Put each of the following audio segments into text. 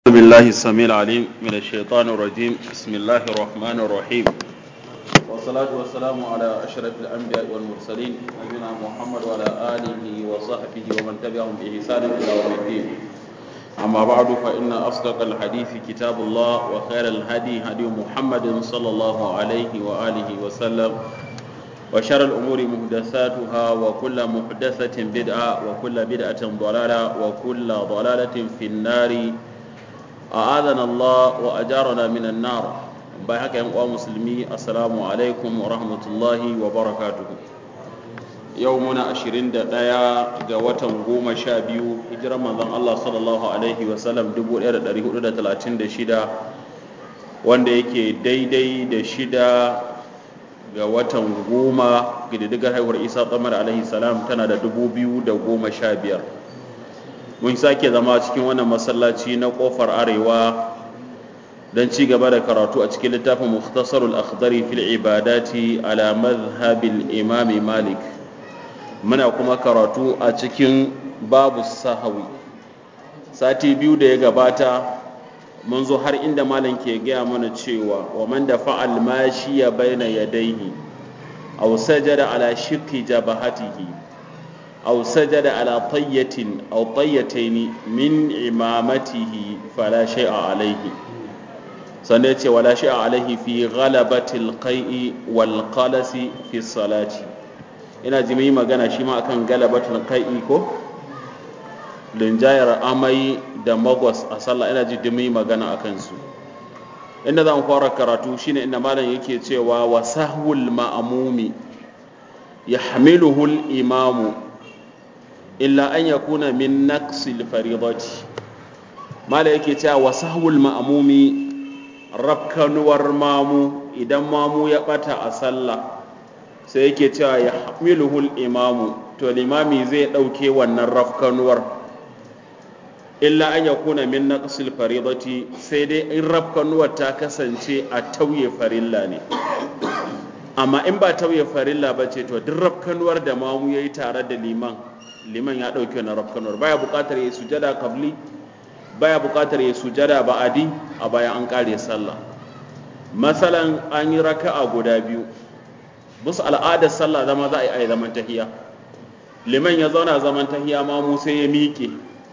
أعوذ بالله السميع العليم من الشيطان الرجيم بسم الله الرحمن الرحيم والصلاة والسلام على أشرف الأنبياء والمرسلين نبينا محمد وعلى آله وصحبه ومن تبعهم بإحسان إلى يوم الدين أما بعد فإن أصدق الحديث كتاب الله وخير الهدي هدي محمد صلى الله عليه وآله وسلم وشر الأمور محدثاتها وكل محدثة بدعة وكل بدعة ضلالة وكل ضلالة في النار أعاذنا الله وأجارنا من النار باي هكا يا مسلمي السلام عليكم ورحمة الله وبركاته يومنا عشرين دقايا قوة قوم شابيو هجرة من الله صلى الله عليه وسلم دبو إيرا داري هدى تلاتين دا شدا wanda yake daidai da shida ga watan goma ƙididdigar haihuwar isa tsamar alaihi salam tana da dubu biyu da goma sha biyar mun sake zama cikin wannan masallaci na kofar arewa don ci gaba da karatu a cikin littafin mukhtasarul akhdari fil ibadati ala madhhabil imam malik muna kuma karatu a cikin babu sahawi sati biyu da ya gabata mun zo har inda malam ke gaya mana cewa wa man da fa'al mashi ya baina yadaihi aw sajada ala shiqqi jabahatihi أو سجد على طية أو طيتين من إمامته فلا شيء عليه سنتي ولا شيء عليه في غلبة القيء والقلس في الصلاة ina ji mai magana shi ma akan galabatul qai'i ko linjayar amai da magwas a sallah ina ji mai magana akan su inda zan fara karatu shine inda malam yake cewa wa sahwul ma'mumi yahmiluhu al-imamu illa an ya kuna min naqsil faridati mala yake cewa wasahul ma'mumi rafkanuwar mamu idan mamu ya bata a sallah sai yake cewa ya hamiluhul imamu to limami zai dauke wannan rafkanuwar illa an ya kuna min naqsil faridati sai dai in rafkanuwar ta kasance a tauye farilla ne amma in ba tauye farilla ba ce to duk rafkanuwar da mamu yayi tare da liman liman ya ɗauki wani rafkanuwar baya buƙatar ya sujada kabli baya buƙatar ya sujada ba'adi a bayan an ƙare sallah masalan an yi raka'a guda biyu bisa al'adar sallah zama za a yi zaman tahiya liman ya zauna zaman tahiya ma mu sai ya miƙe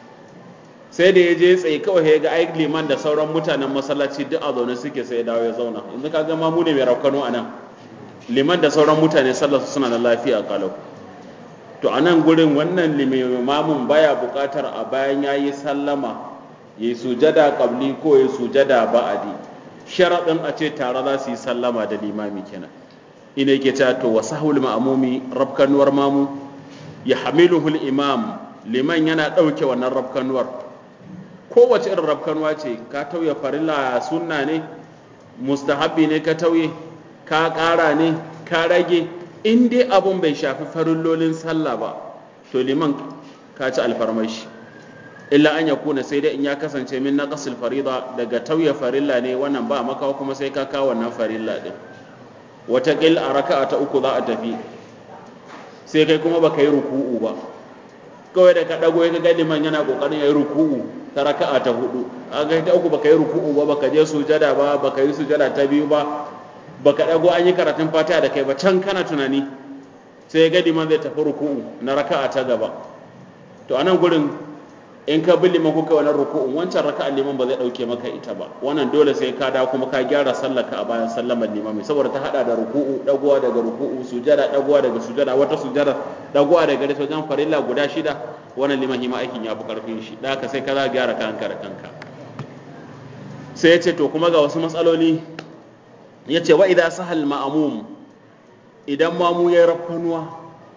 sai da ya je tsaye kawai ya ga ai liman da sauran mutanen masallaci duk a zaune suke sai ya dawo ya zauna yanzu ka ga ma mu ne mai rafkano a nan liman da sauran mutane sallar su suna da lafiya kalau to a nan gurin wannan limamin baya buƙatar a bayan ya yi sallama ya yi sujada ƙabli ko ya sujada ba'adi sharaɗin a ce tare za su yi sallama da limami kenan ina yake cewa to wa sahul ma'amumi rabkanuwar mamu ya hamiluhul imam liman yana ɗauke wannan rabkanuwar kowace irin rabkanuwa ce ka tauye farilla sunna ne mustahabbi ne ka tauye ka ƙara ne ka rage in dai abun bai shafi farillolin sallah ba to liman ka ci alfarmashi illa an ya kuna sai dai in ya kasance min na kasil farida daga tauye farilla ne wannan ba makawa kuma sai ka kawo wannan farilla din wataƙil a raka'a ta uku za a tafi sai kai kuma baka yi ruku'u ba kawai da ka dago ya ga liman yana kokarin yayi ruku'u ta raka'a ta hudu a ga ta uku baka yi ruku'u ba baka je sujada ba baka yi sujada ta biyu ba baka dago an yi karatun fatiha da kai ba can kana tunani sai ya ga liman zai tafi ruku'u na raka'a ta gaba to anan gurin in ka bi liman kuka wannan ruku'un wancan raka'a liman ba zai dauke maka ita ba wannan dole sai ka da kuma ka gyara sallarka a bayan sallamar limami saboda ta hada da ruku'u dagowa daga ruku'u sujada dagowa daga sujada wata sujada dagowa daga gare wajen farilla guda shida wannan liman hima aikin ya fi karfin shi da haka sai ka za gyara kanka da kanka sai ya ce to kuma ga wasu matsaloli ya ce wa idan sahal ma'amum idan mamu ya rafkanuwa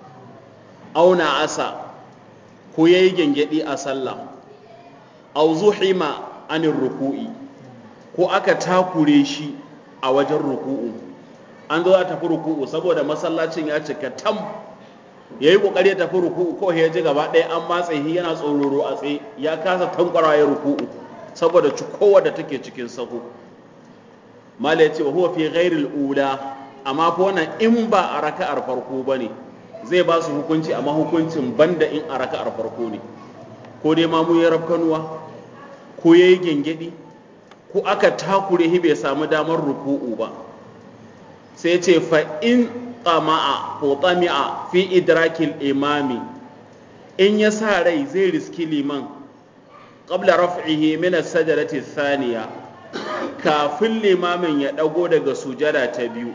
auna asa ko ya yi gyangyaɗi a sallah au zuhima anin ruku'i ko aka takure shi a wajen ruku'u an zo za tafi ruku'u saboda masallacin ya cika tam ya yi ƙoƙari ya tafi ruku'u ko ya ji gaba ɗaya an matse shi yana tsororo a tsaye ya kasa tankwara ya ruku'u saboda cikowa da take cikin sahu mala ya ce wa huwa fi ghairil ula amma fa wannan in ba a raka'ar farko bane zai ba su hukunci amma hukuncin banda in a raka'ar farko ne ko dai mamu ya rafkanuwa ko ya yi gyangyaɗi ko aka takure shi bai samu damar ruku'u ba sai ce fa'in tsama'a ko tsami'a fi idrakil imami in ya sa rai zai riski liman ƙabla raf'ihi min as-sajdati thaniya kafin limamin ya ɗago daga sujada ta biyu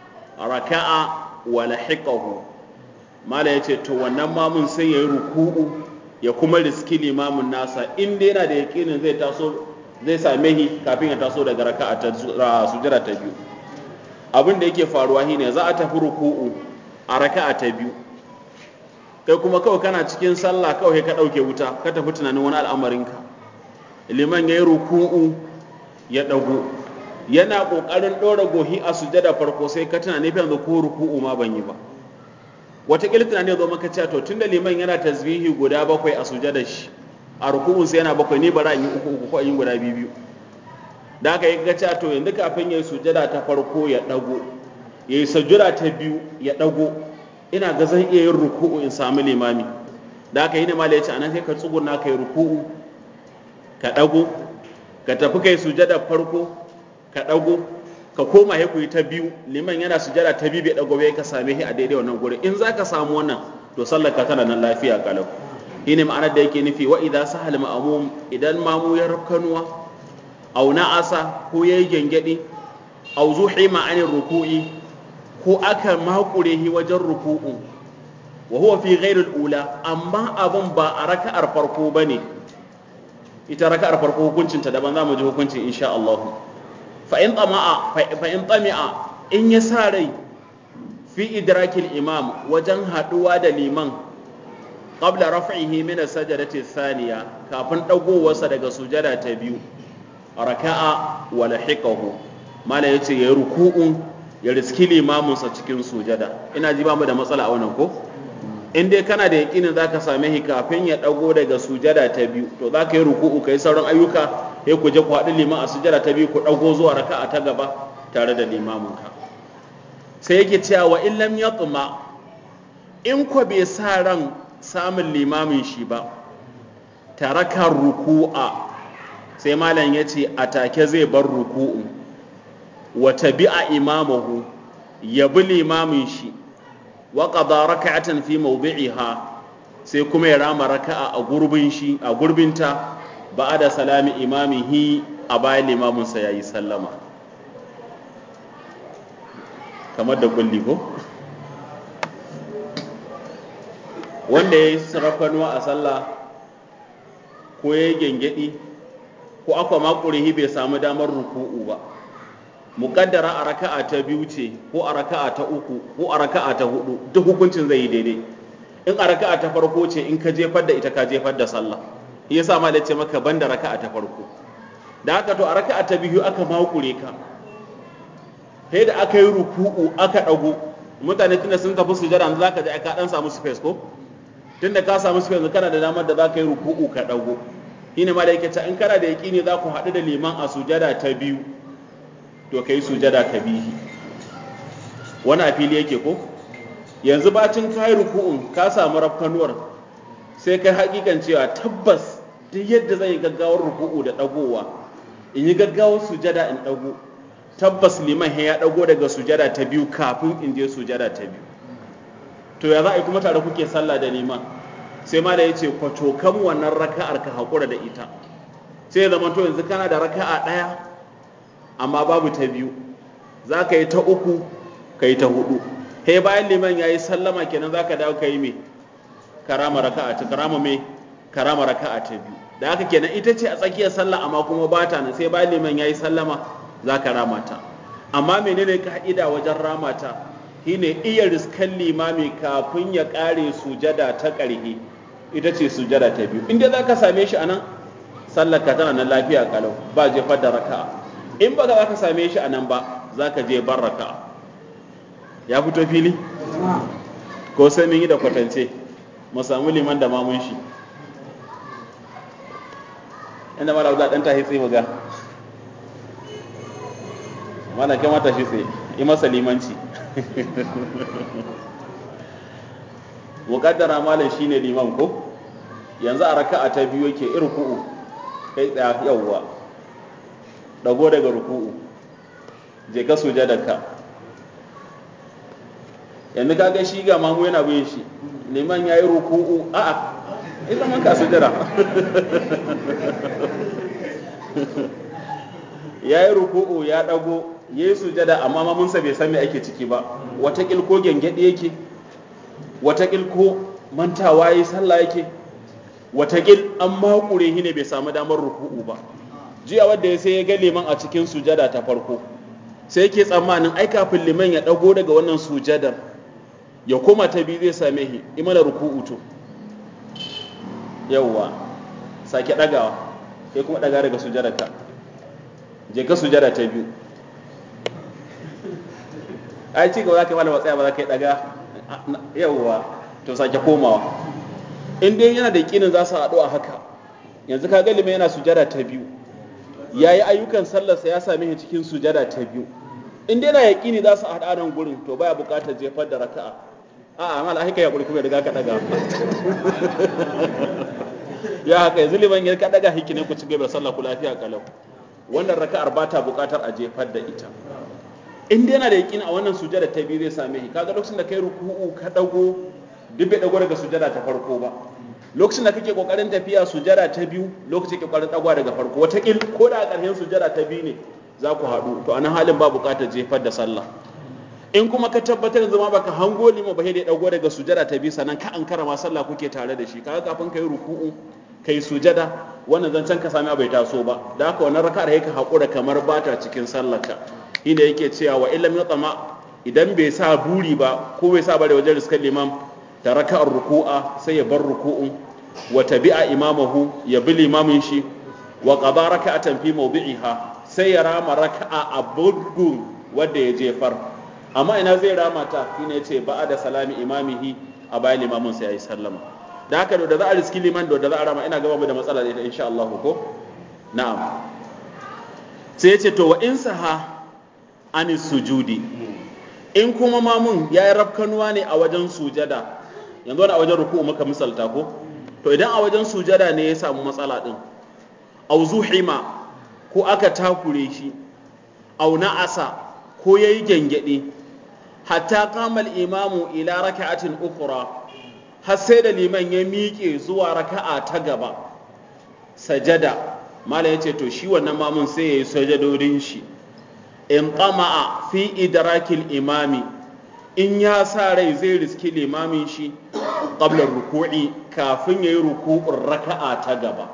raka'a wa lahiqahu mala yace to wannan mamun sai yayi ruku'u ya kuma riski limamin nasa in dai yana da yakinin zai taso zai same shi kafin ya taso daga raka'a ta sujada ta biyu abin da yake faruwa shine za a tafi ruku'u a raka'a ta biyu kai kuma kawai kana cikin sallah kawai ka ɗauke wuta ka tafi tunanin wani al'amarinka liman ya yi ruku'u ya ɗago yana ƙoƙarin ɗora gohi a sujada farko sai ka tuna nufin yanzu ko ruku'u ma ban yi ba wataƙila tunani zo maka cewa to tunda liman yana tasbihi guda bakwai a sujada shi a ruku'un sai yana bakwai ni bara in yi uku uku ko in yi guda biyu biyu da aka yi ga cewa to yanzu kafin ya yi sujada ta farko ya ɗago ya yi sujada ta biyu ya ɗago ina ga zan iya yin ruku'u in samu limami da aka yi ne mala ya ce anan sai ka tsuguna ka yi ruku'u ka ɗago ka tafi kai sujada farko ka ɗago ka koma ya kuyi ta biyu liman yana sujada ta biyu bai ɗago bai ka same shi a daidai wannan gurin in za ka samu wannan to sallar ka tana nan lafiya kalau shi ne ma'anar da yake nufi wa idan sahal ma'amum idan mamu ya rafkanuwa au na'asa ko yayi gengedi au zuhi ma'anin ruku'i ko aka makure shi wajen ruku'u wa huwa fi ghairil ula amma abun ba a raka'ar farko bane ita raka'ar farko hukuncin ta daban zamu ji hukuncin insha Allah fa in tama'a fa in tami'a in ya sa rai fi idrakil imam wajen haduwa da liman qabla raf'ihi min as-sajdati thaniya kafin dagowarsa daga sujada ta biyu raka'a wa lahiqahu mala yace yayi ruku'un ya riski limaminsa cikin sujada ina ji ba mu da matsala a wannan ko in dai kana da yakinin zaka same shi kafin ya dago daga sujada ta biyu to zaka yi ruku'u kai sauran ayyuka sai ku je ku haɗu liman a sujada ta biyu ku dago zuwa raka'a ta gaba tare da limaminka sai yake cewa wa in lam yatma in ko bai sa ran samun limamin shi ba taraka ruku'a sai malam ya ce a take zai bar ruku'u wa tabi'a imamahu ya bi limamin shi wa qada raka'atan fi mawdi'iha sai kuma ya rama raka'a a gurbin shi a gurbinta ba'da salami imamihi a bayan limamin sa yayi sallama kamar da kulli ko wanda ya yi sarrafanuwa a sallah ko ya yi gyangyaɗi ko aka makure bai samu damar ruku'u ba muƙaddara a raka'a ta biyu ce ko a raka'a ta uku ko a raka'a ta hudu duk hukuncin zai yi daidai in a raka'a ta farko ce in ka jefar da ita ka jefar da sallah shi yasa ma da ce maka banda raka'a ta farko da haka to a raka'a ta biyu aka makure ka sai da aka yi ruku'u aka ɗago mutane tunda sun tafi sujada yanzu zaka ji ka dan samu space ko tunda ka samu space kana da damar da zaka yi ruku'u ka ɗago shine ma da yake ta in kana da yaƙini za ku haɗu da liman a sujada ta biyu to kai sujada ta bihi wani a fili yake ko yanzu bacin ka yi ruku'un ka samu rafkanuwar sai kai hakikan cewa tabbas duk yadda zan yi gaggawar ruku'u da ɗagowa in yi gaggawar sujada in ɗago tabbas liman ya ɗago daga sujada ta biyu kafin in je sujada ta biyu to ya za a yi kuma tare kuke sallah da liman sai ma da ya ce kwato kan wannan raka'ar ka haƙura da ita sai ya zama to yanzu kana da raka'a ɗaya amma babu ta biyu za ka yi ta uku ka yi ta hudu he bayan liman ya yi sallama kenan za ka dawo ka yi me karama raka'a ta karama me karama raka'a ta biyu da haka kenan ita ce a tsakiyar sallah amma kuma ba ta nan sai bayan liman ya yi sallama za ka rama ta amma menene ka'ida wajen rama ta shine iya riskan limami kafin ya kare sujada ta ƙarhe ita ce sujada ta biyu inda za ka same shi a nan sallar ka tana nan lafiya kalau ba jefar da raka'a in ba za ka same shi a nan ba za ka je bar raka'a ya fito fili ko sai mun yi da kwatance mu samu liman da mamun shi inda mala za ɗan tahi tsaye ga mana kai mata shi tsaye yi masa limanci muƙaddara malam shine liman ko yanzu a raka'a ta biyu yake irku'u kai tsaya yawwa dago daga ruku'u je ka sujadarka yanzu ka ga shi ga mamu yana bin shi liman ya yi ruku'u a'a ita man ka sujada ya yi ruku'u ya dago ya yi sujada amma mamunsa bai san me ake ciki ba watakil ko gyangyaɗi yake watakil ko mantawa ya yi sallah yake watakil an makure shi ne bai samu damar ruku'u ba jiya wadda ya sai ya ga liman a cikin sujada ta farko sai yake tsammanin ai kafin liman ya dago daga wannan sujadar ya koma ta biyu zai same shi imana ruku'u to yawwa sake dagawa sai kuma daga daga sujadarka je ka sujada ta biyu ai ci gaba za ka yi malama tsaya ba za ka yi daga yawwa to sake komawa in dai yana da yakinin za su haɗu a haka yanzu ka galima yana sujada ta biyu ya yi ayyukan sallarsa ya same shi cikin sujada ta biyu in dai na yakini za su haɗa nan gurin to baya buƙatar jefar da raka'a a'a amma alhaika ya kuma riga ka daga ya haka yanzu liman ya ka daga hikinin ku ci gaba da sallah ku lafiya kalau wannan raka'ar ba ta buƙatar a jefar da ita in dai yana da yakin a wannan sujada ta biyu zai same shi kaga lokacin da kai ruku'u ka dago duk bai dago daga sujada ta farko ba lokacin da kake kokarin tafiya sujada ta biyu lokacin kake kokarin dagwa daga farko wata kil ko da a ƙarshen sujada ta biyu ne za ku haɗu to anan halin ba buƙatar jefar da sallah in kuma ka tabbatar zama baka hango lima ba da dago daga sujada ta biyu sannan ka ankara ma sallah kuke tare da shi kaga kafin kai ruku'u kai sujada wannan zancen ka sami bai taso ba da haka wannan raka'ar yake haƙura kamar bata cikin sallarka inda yake cewa wa illam yatama idan bai sa buri ba ko bai sa bare wajen riskar liman ta raka'ar ruku'a sai ya bar ruku'un wa tabi'a imamahu ya bi limamin shi wa qada raka'atan fi mawdi'iha sai ya rama raka'a a bugun wanda ya jefar amma ina zai rama ta shine yace ba'a da salami imamihi a bayan limamin sai yayi sallama da haka da za a riski liman da za a rama ina gaba da matsala da ita insha Allah ko na'am sai yace to wa in saha ani sujudi in kuma mamun ya yi rafkanuwa ne a wajen sujada yanzu wani a wajen ruku'u maka misalta ko to idan a wajen sujada ne ya samu matsala din au zuhima ko aka takure shi au na'asa ko yayi gyangyaɗe hatta kamal imamu ila raka'atin ukura har sai da liman ya miƙe zuwa raka'a ta gaba sajada malam ya ce to shi wannan mamun sai ya yi sajadodin shi in tama'a fi idrakil imami in ya sa rai zai riski limamin shi qablar ruku'i kafin yayi ruku'un raka'a ta gaba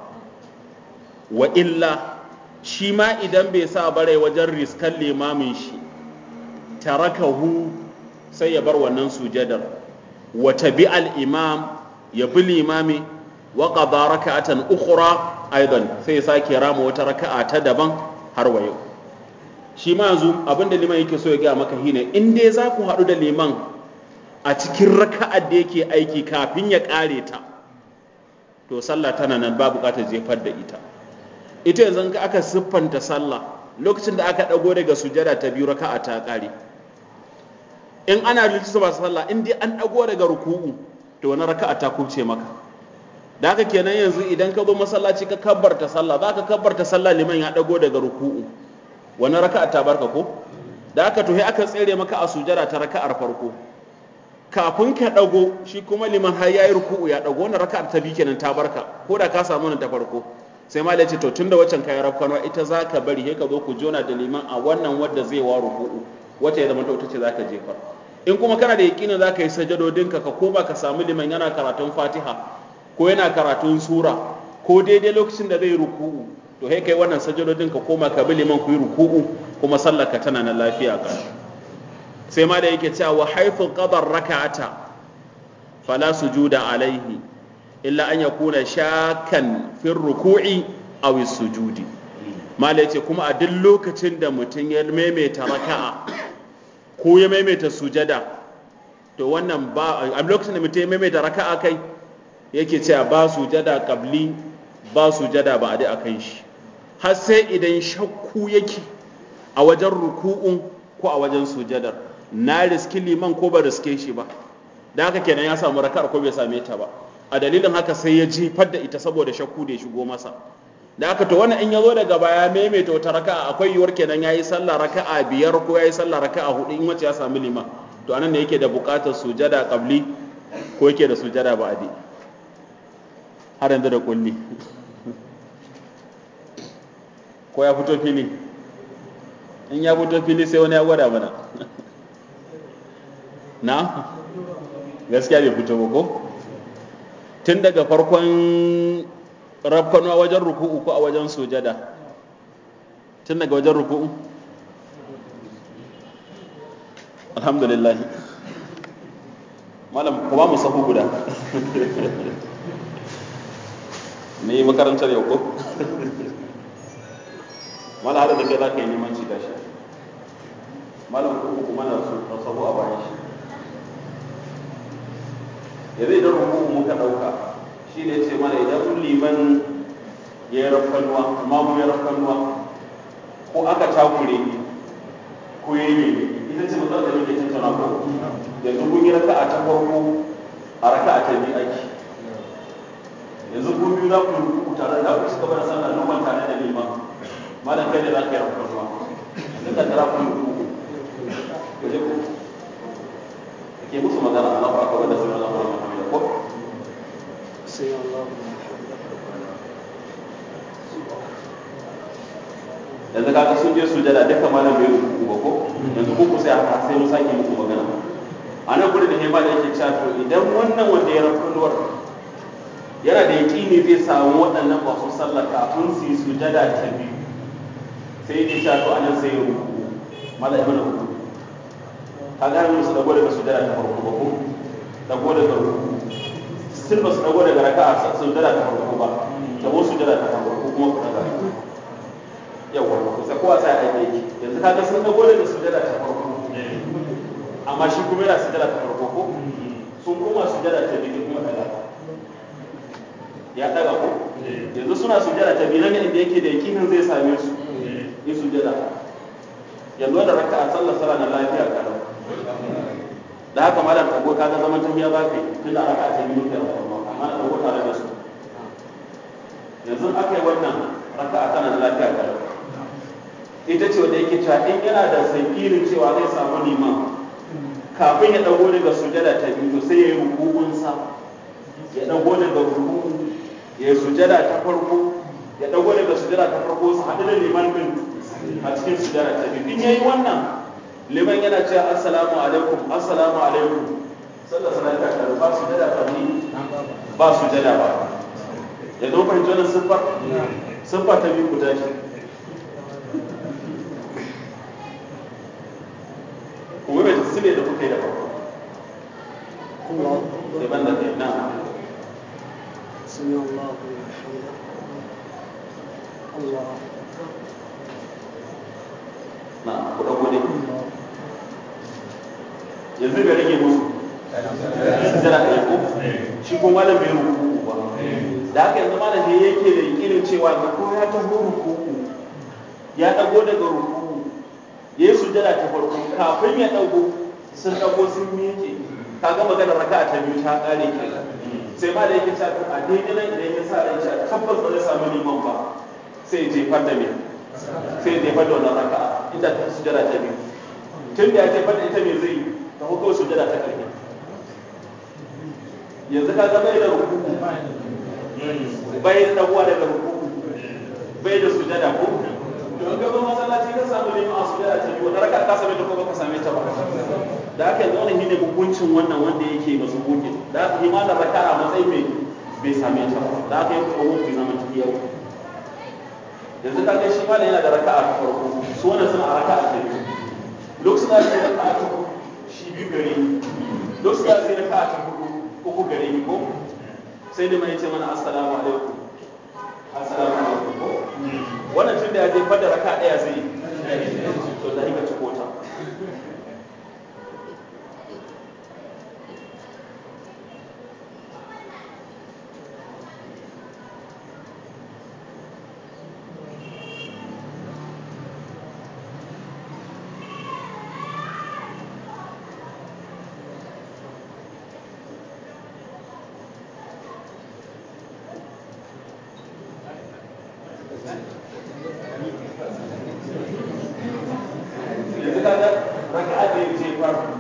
wa illa shi ma idan bai sa bare wajen riskan limamin shi tarakahu sai ya bar wannan sujadar wa tabi'al imam ya bi limami wa qada raka'atan ukhra aidan sai ya sake rama wata raka'a ta daban har wa yau shi ma yanzu abinda liman yake so ya gaya maka shine in dai za ku haɗu da liman a cikin raka'ar da yake aiki kafin ya ƙare ta to sallah tana nan ba buƙatar jefar da ita ita yanzu ka aka siffanta sallah lokacin da aka ɗago daga sujada ta biyu raka'a ta ƙare in ana rijista ba sallah in dai an ɗago daga ruku'u to wani raka'a ta kubce maka da haka kenan yanzu idan ka zo masallaci ka kabbarta sallah za ka kabbarta sallah liman ya ɗago daga ruku'u wani raka'a ta barka ko da aka tuhi aka tsere maka a sujada ta raka'ar farko kafin ka dago shi kuma liman har yayi ruku'u ya dago wannan raka'ar ta biyu kenan ta barka ko da ka samu nan ta farko sai malai ce to tunda waccan kai rafkanwa ita zaka bari sai ka zo ku jona da liman a wannan wadda zai wa ruku'u wacce ya zama ta ita ce zaka jefar in kuma kana da yakinin zaka yi sajadodinka ka koma ka samu liman yana karatun Fatiha ko yana karatun sura ko daidai lokacin da zai ruku'u to sai kai wannan sajadodin ka koma ka bi liman ku yi ruku'u kuma sallar ka tana na lafiya ka sai ma da yake cewa wa haythu qadar raka'ata fala sujuda alaihi illa an yakuna shakan fi ruku'i aw sujudi mala yace kuma a duk lokacin da mutum ya maimaita raka'a ko ya maimaita sujada to wannan ba a lokacin da mutum ya maimaita raka'a kai yake cewa ba sujada qabli ba sujada ba a dai akan shi har sai idan shakku yake a wajen ruku'un ko a wajen sujadar na riski liman ko ba riske shi ba da haka kenan ya samu raka'ar ko bai same ta ba a dalilin haka sai ya jefar da ita saboda shakku da ya shigo masa da aka to wannan in ya zo daga baya maimaita wata raka'a akwai yiwuwar kenan ya yi sallah raka'a biyar ko ya yi sallah raka'a hudu in wace ya sami liman to anan ne yake da buƙatar sujada qabli ko yake da sujada ba'di har yanzu da kulli ko ya fito fili in ya fito fili sai wani ya gwada mana na gaskiya bai fito ba ko tun daga farkon rafkanuwa wajen ruku'u ko a wajen sujada tun daga wajen ruku'u alhamdulillah malam ku ba mu sahu guda ne makarantar yau ko malam har da kai za ka yi neman ci gashi malam ku kuma na su sahu a bayan shi ya zai don ruku'u muka ɗauka shi ne ce mana idan liman ya yi rafkanuwa amma mu ya rafkanuwa ko aka takure ko ya yi ita ce matsalar da muke tattauna ko yanzu kun yi raka'a ta farko a raka'a ta biyu aiki yanzu kun biyu za ku ruku tare da ku cika bada sallah noman tare da liman malam kai ne za ka yi rafkanuwa duk da tara ku ruku ku je ku ke musu magana Allah ba ka wanda sai Allah ba ka ko sai Allah yanzu kaga sun je sujada duka malam bai ruku ba ko yanzu ku ku sai haka sai mu sake muku magana a nan gurin da hema da yake cewa to idan wannan wanda ya rafuwar yana da yaƙini zai samu waɗannan masu sallah kafin su yi sujada ta biyu sai yake cewa to anan sai ya ruku malam ibn ruku kaga har su dago daga sujada ta farko ba ko dago daga ruku still ba su dago daga raka'a sujada ta farko ba dago sujada ta farko kuma ku daga yawa sai kowa sai aiki yake yanzu kaga sun dago daga sujada ta farko amma shi kuma yana sujada ta farko ko sun koma sujada ta biyu kuma daga ya daga ko yanzu suna sujada ta biyu nan inda yake da yakinin zai same su yi sujada yanzu da raka a sallar sala na lafiya kalau da haka malam dago kaga zaman tafiya ba kai tun da raka ta biyu kai amma na dago tare da su yanzu aka yi wannan raka a tana lafiya kalau ita ce wanda yake cewa in yana da sankirin cewa zai samu liman kafin ya dago daga sujada ta biyu to sai ya yi rukunsa ya dago daga ruku ya yi sujada ta farko ya dago daga sujada ta farko su haɗu da liman din a cikin sujada ta biyu in yayi wannan liman yana cewa assalamu alaikum assalamu alaikum sallar salata ta ba sujada ta biyu ba sujada ba ya zo fahimci wannan siffar siffar ta biyu ku tashi kuma mai tasiri da kuka yi da farko sai ban da kai na سمع الله لمن حمده الله na ku dauko ne yanzu bai rage musu sujjara ɗaya ko shi ko malam bai ruku ba da haka yanzu malam ne yake da yakinin cewa ga ko ya taho ruku ya dago daga ruku ya yi sujjada ta farko kafin ya dago sun dago sun miƙe kaga maganar raka'a ta biyu ta ƙare kenan sai ma da yake cewa a daidai nan idan ya sa rai cewa tabbas ba zai samu liman ba sai ya jefar da me sai ya jefar da wannan raka'a ita ta sujada ta biyu tun da ya jefar da ita me zai ta hukau sujada ta ƙarfi yanzu ka ga bai da rukuku bai da dabuwa daga rukuku bai da sujada ko don gaba masallaci ka samu liman a sujada ta biyu wannan raka'a ka same ta ko ba ka same ta ba da aka yanzu wani shine hukuncin wannan wanda yake ba su hukunci da aka yi malar raka a matsayin mai bai same ta ba da aka yi kuma hukun zaman tafi yau yanzu ka ga shi malam yana da raka a ta farko su wannan suna a raka a ta biyu lokacin da ake raka a ta shi biyu gare ni lokacin da ake raka a ta hudu uku gare ni ko sai da mai ce mana assalamu alaikum assalamu alaikum ko wannan tun da ya je fada raka daya zai to da hika ci kota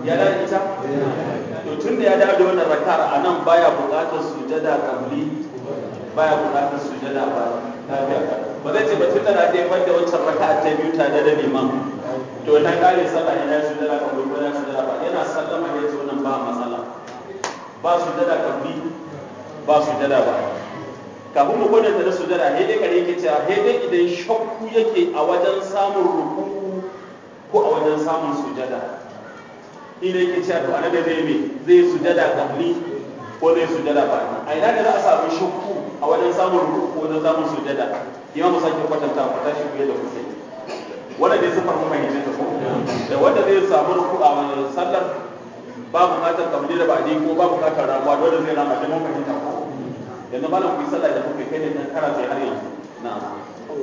ya da ita to tun da ya dawo da wannan raka'ar a nan baya buƙatar sujada kabli baya buƙatar sujada ba ba zai ce ba tun da na jefar da wancan raka'a ta biyu tare da liman to na kare sallah yana sujada kabli ko yana sujada ba yana sallama ya ce wannan ba matsala ba sujada kabli ba sujada ba kafin mu gwada da sujada he dai kare yake cewa he dai idan shakku yake a wajen samun ruku ko a wajen samun sujada ina yake cewa to annabi zai me zai sujada kabli ko zai sujada ba a ina ne za a samu shakku a wajen samun ruku ko wajen samun sujada imamu sake kwatanta ku tashi ku yadda kuke wanda dai sufar mu fahimce ta ko da wanda zai samu ruku a wani sallar ba bukatar kabli da ba'di ko ba bukatar ramuwa dole zai rama da mun fahimta ko yanzu malam ku yi sallah da kuke kai ne dan kara sai har yanzu na'am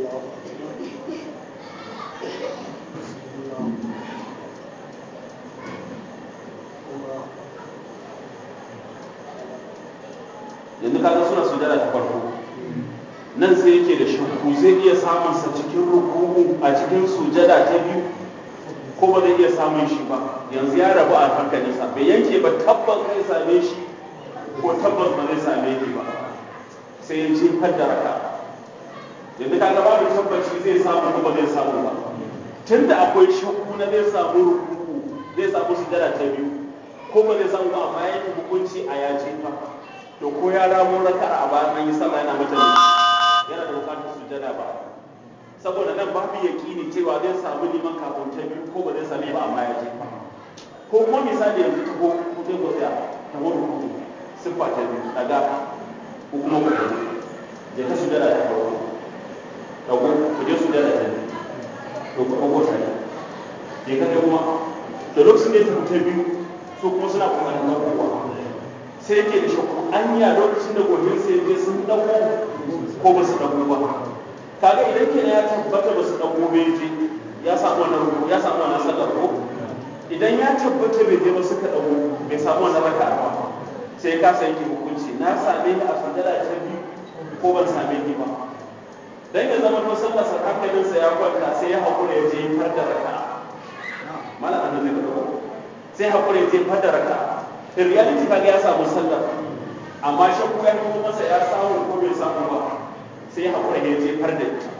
yanzu kaga suna sujada ta farko nan sai yake da shakku zai iya samun sa cikin ruku'u a cikin sujada ta biyu ko ba zai iya samun shi ba yanzu ya rabu a hankalinsa bai yanke ba tabbas zai same shi ko tabbas ba zai same shi ba sai ya ce da raka yanzu kaga babu tabbaci zai samu ko ba zai samu ba tunda akwai shakku na zai samu ruku'u zai samu sujada ta biyu ko ba zai samu ba amma yanke hukunci a yace fa to ko ya ramo raka'a a bayan an yi sallah yana mata ne yana da bukatar sujada ba saboda nan babu yaƙini cewa zai samu liman kafin ta biyu ko ba zai same ba amma ya je ko kuma misali yanzu ta ko ku zai gwada ta wani hudu siffa ta biyu daga ko kuma ku ɗauki je ka sujada ta farko ɗauko ku je sujada ta biyu to ku ɗauko ta je ka kai kuma da lokacin da ya tafi ta biyu su kuma suna ƙoƙarin ɗaukowa sai yake da shakku anya lokacin da gobe sai je sun ɗauko ko ba su ɗauko ba kaga idan kenan ya tabbata ba su ɗauko bai je ya samu wannan ruku ya samu wannan sallar ko idan ya tabbata bai je ba suka ɗauko bai samu wannan raka ba sai ka san ki hukunci na same ni a sujada ta biyu ko ban same ni ba dan ya zama to sallar sa hankalinsa ya kwanta sai ya haƙura ya je far da raka mana an zai ka sai haƙura ya je far da raka in reality kaga ya samu sallar amma shakku ya nuna masa ya samu ko bai samu ba sai ya haƙura ya jefar da ita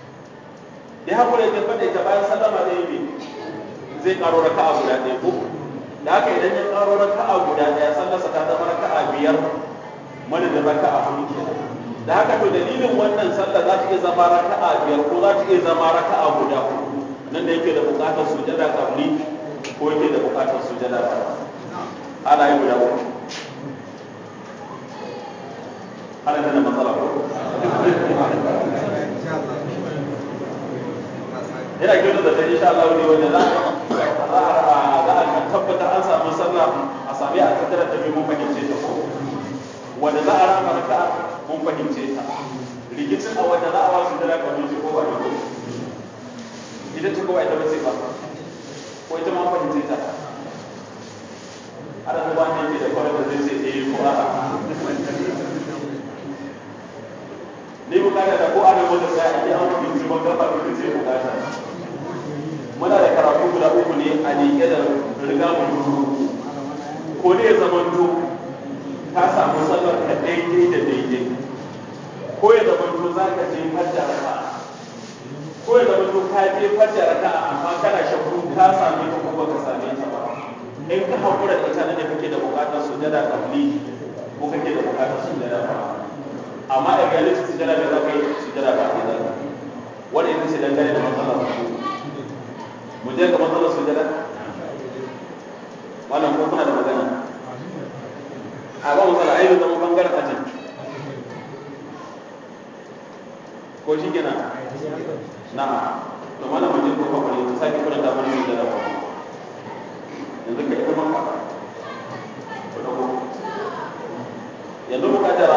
da haƙura ya jefar da ita bayan sallama zai yi zai ƙaro raka'a guda ɗaya ko da haka idan ya ƙaro raka'a guda ɗaya sallarsa ta zama raka'a biyar madadin raka'a hudu kenan da haka to dalilin wannan sallar za ta iya zama raka'a biyar ko za ta iya zama raka'a guda hudu nan da yake da buƙatar sujada kabli ko yake da buƙatar sujada ba ana yi guda uku ana da matsala ko yana kyauta da ta insha Allah ne wanda za a za a tabbatar an samu sallah a sami a tattara ta mun fahimce ta ko wanda za a rama raka mun fahimce ta rikicin a wanda za a wasu da raka mun ko ba ne ko ita ce ko ba ita ba ce ba ko ita ma fahimce ta ana zuba ne ke da kwarar da zai ce eh ko a'a ni bukata da ko ana wanda sai a yi an fahimci ban gaba da ce bukata muna da karatu guda uku ne a liƙe da riga mu ko ne ya zama to ka samu sallar ka daidai da daidai ko ya zama to za ka je fadda raka ko ya zama to ka je fadda raka amma kana shakku ka same ta ko baka same ta ba in ka haƙura da ita ne kake da buƙatar sujada kabli ko kake da buƙatar sujada ba amma da reality sujada da za ka yi sujada ba ne za ka wanda ita ce dangane da matsalar mu je ga matsalar sujada wannan ko kuna da magana a ba matsala ayyukan zama bangaren ajin ko shi kenan na to mana mu je ko ka bari ta sake kuna da mana sujada ba yanzu ka ita maka yanzu mu kaddara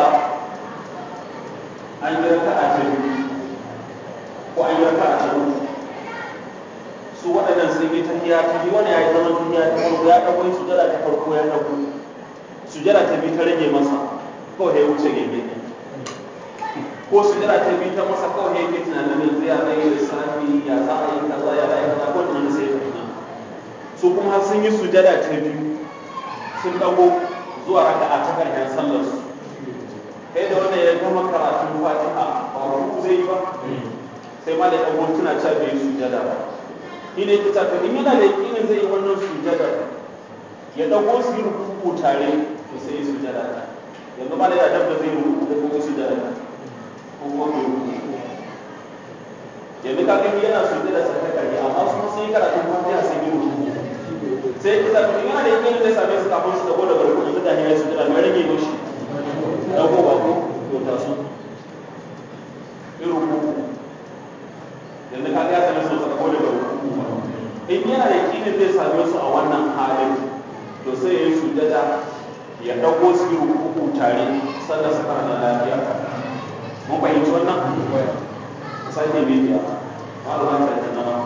an yi raka a biyu ko an yi raka a biyu su waɗannan sun yi tahiya ta biyu wani ya yi zaman tahiya ta farko ya ɗago sujada ta farko ya ɗago sujada ta biyu ta rage masa kawai ya wuce gege ko sujada ta biyu ta masa kawai ya ke tunanin yanzu ya zai yi lissafi ya za a yi kaza ya za a yi kaza ko tunanin sai ya tafi su kuma har sun sun yi sujada ta biyu sun dago zuwa raka'a ta karshen sallar su kai da wanda ya gama karatun fatiha ba ruku zai yi ba sai ma da dago tuna cewa bai yi sujada ba shi ne kita to in yana da yakinin zai yi wannan sujada ya dago su yi ruku tare to sai yi sujada ta yanzu ma da ya dabda zai ruku da kuma sujada ta ko kuma bai ruku yanzu ka gani yana sujada sa ta karshe amma su sun yi karatun fatiha sun yi ruku sai kita to in yana da yakinin zai same su kafin su dago daga ruku yanzu da ya yi sujada mai rage mashi dago ba ko to ta su yi ruku yanzu ka ga same su su dago daga ruku in yana da yakinin zai same su a wannan halin to sai ya yi sujada ya dago su yi ruku tare sannan su fara lafiya mun fahimci wannan sai ne biya malama ta ta nama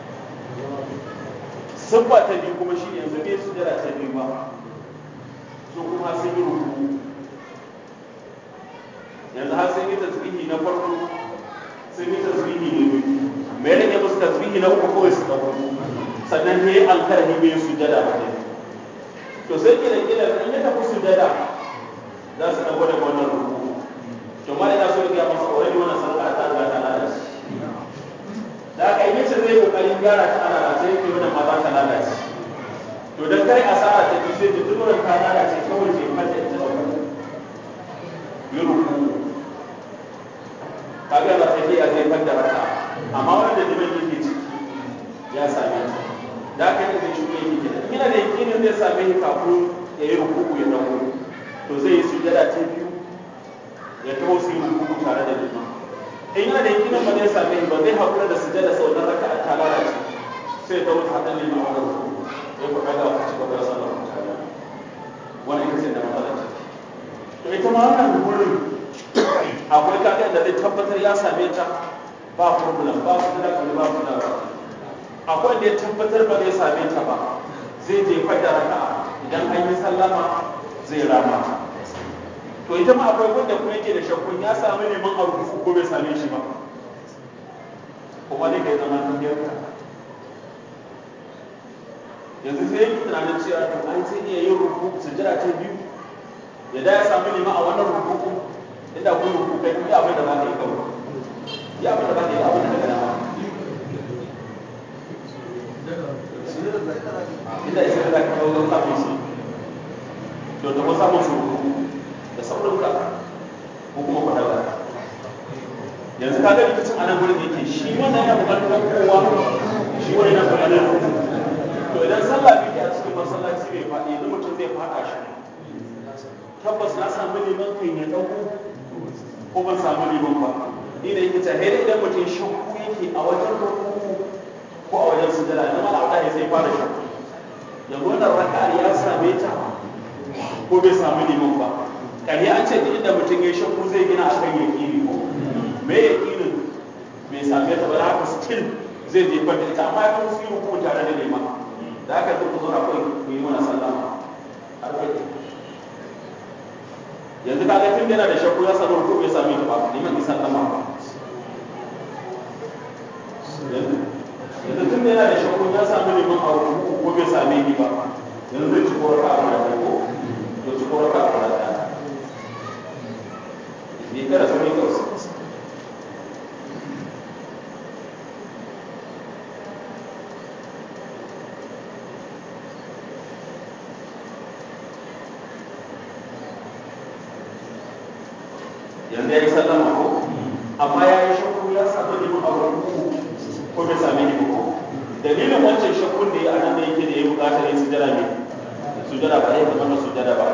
siffa ta biyu kuma shi yanzu bai sujada ta biyu ba su kuma sun yi ruku yanzu har sun yi tasbihi na farko sun yi tasbihi na biyu me rage musu tasbihi na uku kawai su dago sannan ne alkarhi bai sujada ba ne to sai kila kila in ya tafi sujada za su dago daga wannan ruku to ma da so ya masa already wannan sallah ta riga ta lalace da aka yi yace zai kokarin gyara ta ana sai yake wannan ma za ta lalace to dan kai asara ta bi sai ta tura ta lalace kawai sai fata ita da ku yi ruku kaga ba sai ya zai fadda raka amma wanda da liman yake ciki ya same ta da aka yi zai shuɗe yake kenan yana da yakinin zai same shi kafin ya yi rukuku ya dago to zai yi sujada ta biyu ya taho su yi rukuku tare da liman in yana da yakinin ba zai same shi ba zai haƙura da sujada sau na raka ta lalace sai ya taho ta haɗin liman wani rukuku ya ku ɗaga ku ci gaba da sallar ku tare wani ita ce da matsalar ciki to ita ma wannan wurin akwai kaga da zai tabbatar ya same ta ba problem ba su da kalli ba su da ba akwai da ya tabbatar ba zai same ta ba zai jefar da raka idan an yi sallama zai rama to ita ma akwai wanda kuma yake da shakkun ya samu neman a rufu ko bai same shi ba kuma dai kai zama tafiyar ka yanzu sai yake tunanin cewa to an sai iya yin rufu sujjada ta biyu ya da ya samu neman a wannan rufu inda kun rufu kai iya abin da za ka yi kawai ya abin da za ka yi abin da ka gana inda isa da ka kawo samun su to da ko samun su da saurin ka ko kuma ku daga yanzu ka ga rikicin anan gurin da yake shi wannan yana bukatar kowa shi wani yana bukatar to idan sallah biyu a cikin masallaci bai faɗi yanzu mutum zai faɗa shi tabbas na samu neman kai ya ɗauko ko ban samu neman ba ni da yake ta idan mutum shakku yake a wajen rukuku ko a wajen sujada na mala Allah ya sai fara shakku yanzu wannan raka'ar ya same ta ko bai samu liman ba kare an ce duk inda mutum ya shakku zai gina a kan yaƙini ko me yaƙinin bai same ta ba da haka still zai jefar da ita amma ya fi su yi hukumu tare da liman da haka duk zo na kawai ku yi mana sallama har kai yanzu kaga tun yana da shakku ya samu ko bai same ta ba liman ki sallama ba yanzu tun yana da shakku ya samu liman a ruku ko bai same ni ba yanzu zai ci koraka a guda ko to ci koraka a guda ɗaya ni kada su ne kawai yanzu ya yi sallama ko amma ya yi shakku ya samu liman a ruku ko bai same ni ba ko dalilin wancan shakkun da ya anan da yake da ya bukatar yin sujada ne sujada ba zai zama sujada ba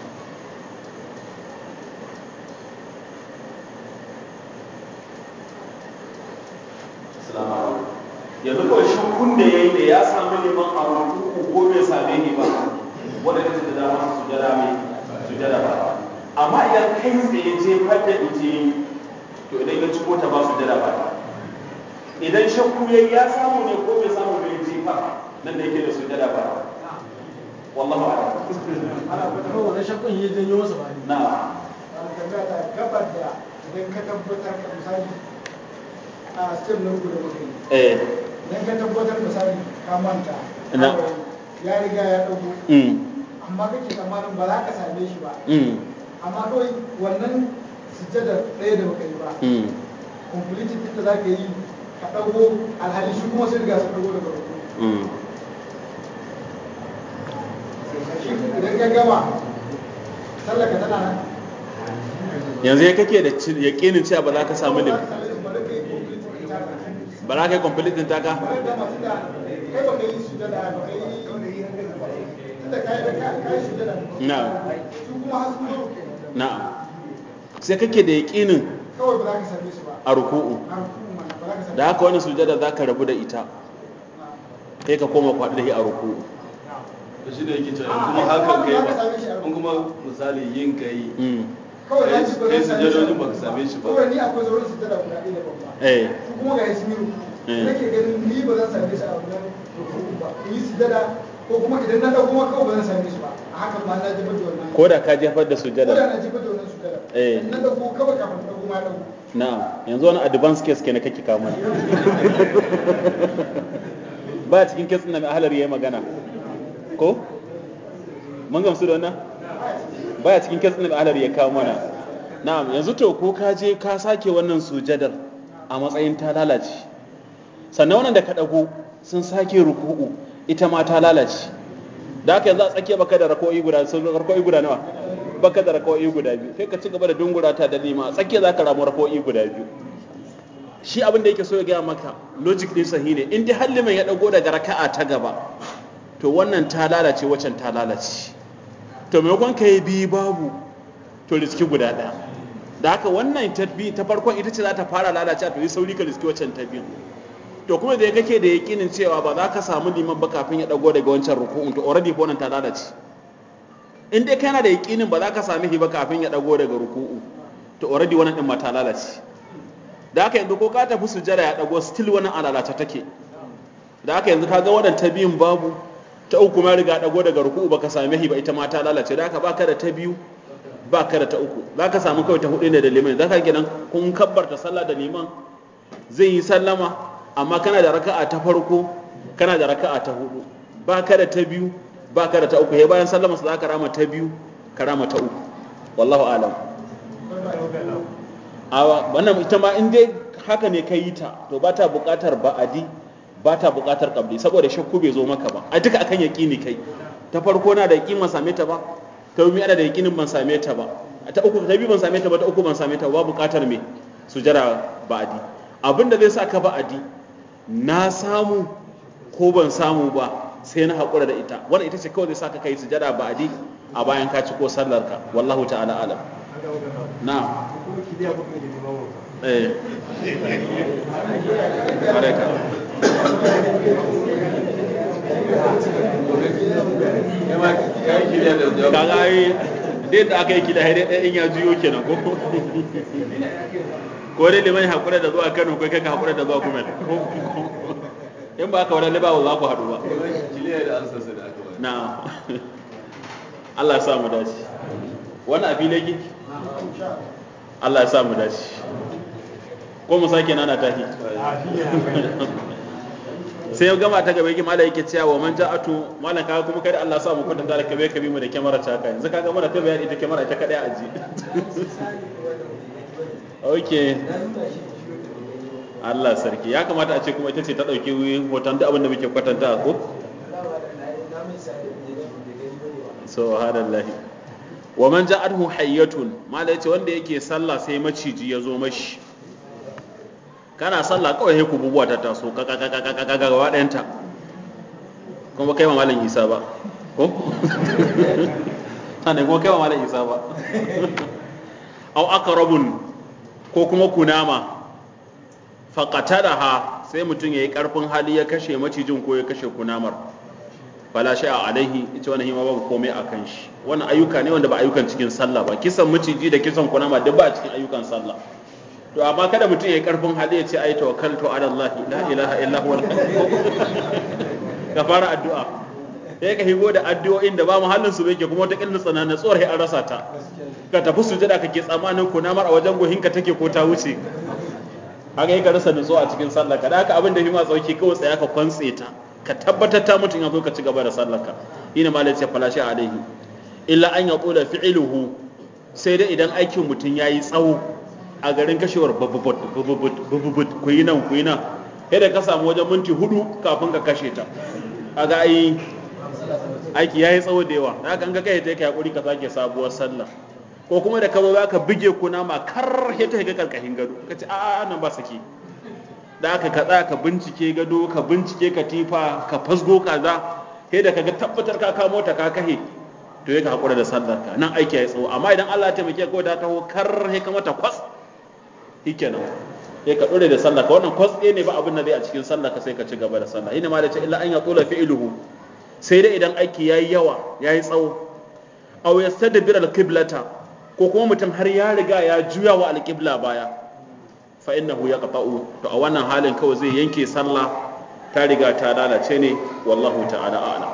yanzu kawai shakkun da ya yi da ya samu liman a ruku ko bai same ni ba wanda ta da dama su sujada mai sujada ba amma idan kai tsaye jefar da ita to idan ya ciko ta ba sujada ba idan shakku yayi ya samu ne ko bai samu bai jefa nan da yake da sujada ba wallahu a'lam ana fata wannan shakkun ya janyo masa ba ne na ana tambaya ta gabar da idan ka tabbatar ka misali a step na uku da muke eh idan ka tabbatar misali ka manta Ina. ya riga ya dago mm amma kake tsammanin ba za ka same shi ba mm amma kawai wannan sujjadar ɗaya da baka yi ba mm completed din da za ka yi ka dago alhali shi kuma sai riga sun dago daga ruku mm idan ka gama sallaka tana nan yanzu ya kake da yaƙinin cewa ba za ka samu lim ba za ka yi complete din taka na'am na'am sai kake da yaƙinin kawai ba za ka same su ba a ruku'u a rukun mana ba za ka same da haka wani sujada za ka rabu da ita sai ka koma kwaɗi da shi a ruku'u da shi da yake cewa in kuma hakan kai ba in kuma misali yin kai mm kawai na ci ba kai zan same shi sujadojin baka same shi ba kawai ni akwai sauran sujada guda ɗaya da babba eh su kuma ga yasu miru Eh. nake ganin ni ba zan same shi a wannan rukun ba in yi sujada ko kuma idan na ɗau kuma kawai ba zan same shi ba a hakan ma na jefar da wannan ko da ka jefar da ko da sujada na jefar da wannan sujada Eh. in na ɗauko kawai kafin na ɗauko ma ya ɗauko na'am yanzu wani advance case kenan kake kawo mana ba cikin case ɗin da mai ahalar yayi magana ko mun gamsu da wannan baya cikin case ɗin da mai ahalar ya kawo mana na'am yanzu to ko ka je ka sake wannan sujadar a matsayin ta lalace sannan wannan da ka ɗago sun sake ruku'u ita ma ta lalace da haka yanzu a tsakiya baka da rako'i guda sun rako'i guda nawa baka da rako'i guda biyu sai ka ci gaba da dungura ta da lima a tsakiya zaka ramu rako'i guda biyu shi abin da yake so ya gaya maka logic din sahi ne in dai har liman ya dago daga raka'a ta gaba to wannan ta lalace waccan ta lalace to maimakon ka yi biyu babu to riski guda ɗaya da haka wannan ta bi ta farkon ita ce za ta fara lalace to yi sauri ka riski waccan ta biyu to kuma da kake da yakinin cewa ba za ka samu liman ba kafin ya dago daga wancan ruku'un to already ko nan ta lalace in dai kana da yakinin ba za ka sami shi ba kafin ya dago daga ruku'u to already wannan din ma ta lalace da haka yanzu ko ka tafi sujjada ya dago still wannan alalace take da haka yanzu kaga wannan ta biyun babu ta uku ma riga dago daga ruku'u baka same shi ba ita ma ta lalace da haka baka da ta biyu baka da ta uku zaka samu kawai ta hudu ne da liman zaka kenan kun kabbarta sallah da liman zai yi sallama amma kana da raka'a ta farko kana da raka'a ta hudu baka da ta biyu baka da ta uku he bayan sallama su zaka rama ta biyu ka rama ta uku wallahu alam awa wannan ita ma in dai haka ne ka yi ta to ba ta buƙatar ba'adi ba ta buƙatar ƙabli saboda shakku bai zo maka ba a duka akan yaƙini kai ta farko na da yaƙin ban same ta ba ta biyu ana da yaƙinin ban same ta ba ta uku ta biyu ban same ta ba ta uku ban same ta ba ba buƙatar me sujara ba'adi abin da zai sa ka ba'adi na samu ko ban samu ba sai na haƙura da ita wannan ita ce kawai zai sa ka kai sujada ba'adi a bayan ka ci ko sallar ka wallahu ta'ala alam na eh baraka kaga ai dai da aka yi kida dai ɗaya in ya juyo kenan ko ko dai liman hakura da zuwa Kano ko kai ka hakura da zuwa Kumel in ba ka wani ba za ku haɗu ba kiliya da ansa da aka ba na Allah ya sa mu dace wannan a fili yake Allah ya sa mu dace ko mu sake nana tahi sai ya gama ta gaba yake malai yake cewa man ja'atu malan kaga kuma kai da Allah ya sa mu kwatanta da kabe kabi mu da kyamara ta kai yanzu kaga mana ta bayani ita kyamara ta kadai a ji okay Allah sarki ya kamata a ce kuma ita ce ta dauki hoton duk abin da muke kwatanta ko subhanallahi wa man ja'athu hayyatun malai yace wanda yake sallah sai maciji ya zo mashi kana sallah kawai sai kububuwa ta taso kaka kaka kaka kaka gaba ɗayanta kuma kai ma malam Isa ba ko sannan kuma kai ma malam Isa ba aw aqrabun ko kuma kunama faqatadaha sai mutum yayi karfin hali ya kashe macijin ko ya kashe kunamar fala a alaihi ita wannan hima babu komai a kan shi wannan ayyuka ne wanda ba ayyukan cikin sallah ba kisan maciji da kisan kunama duk ba a cikin ayyukan sallah to amma kada mutum ya yi karfin hali ya ce ai tawakkaltu ala Allah la ilaha illa huwa ka fara addu'a sai ka higo da addu'o'in da ba muhallin su yake kuma ta killin tsana na tsohar an rasa ta ka tafi sujada kake tsamanin kunamar a wajen gohinka take ko ta wuce haka yi ka rasa nutsuwa a cikin sallah ka da haka abin da hima tsauki kawai tsaya ka kwantse ta ka ka tabbatar ta mutum ya zo ka ci gaba da sallarka ina malai ce falashi alaihi illa an ya kula fi'iluhu sai dai idan aikin mutum ya yi tsawo a garin kashewar babubut babubut babubut ku yi nan ku yi nan da ka samu wajen minti hudu kafin ka kashe ta a ga ai aiki ya yi tsawo da yawa da haka an ga kai ta ka hakuri ka sake sabuwar sallah ko kuma da kama za ka bige kuna ma kar ya ta ga karkashin gado ka ce a'a nan ba sake da aka ka tsaya ka bincike gado ka bincike katifa ka fasgo kaza sai da kaga tabbatar ka kamo ta ka kahe to ya ka hakura da sallar ka nan aiki ya tsawo amma idan Allah ya taimake ka ta taho kar sai ka mata kwas shikenan sai ka dore da sallar ka wannan kwas ɗaya ne ba abin da zai a cikin sallar ka sai ka ci gaba da sallah ina ma da ce illa an ya tsula fi'luhu sai dai idan aiki yayi yawa yayi tsawo aw yastadbir al-qiblata ko kuma mutum har ya riga ya juya wa al-qibla baya fa innahu yaqta'u to a wannan halin kawai zai yanke sallah ta riga ta lalace ne wallahu ta'ala a'lam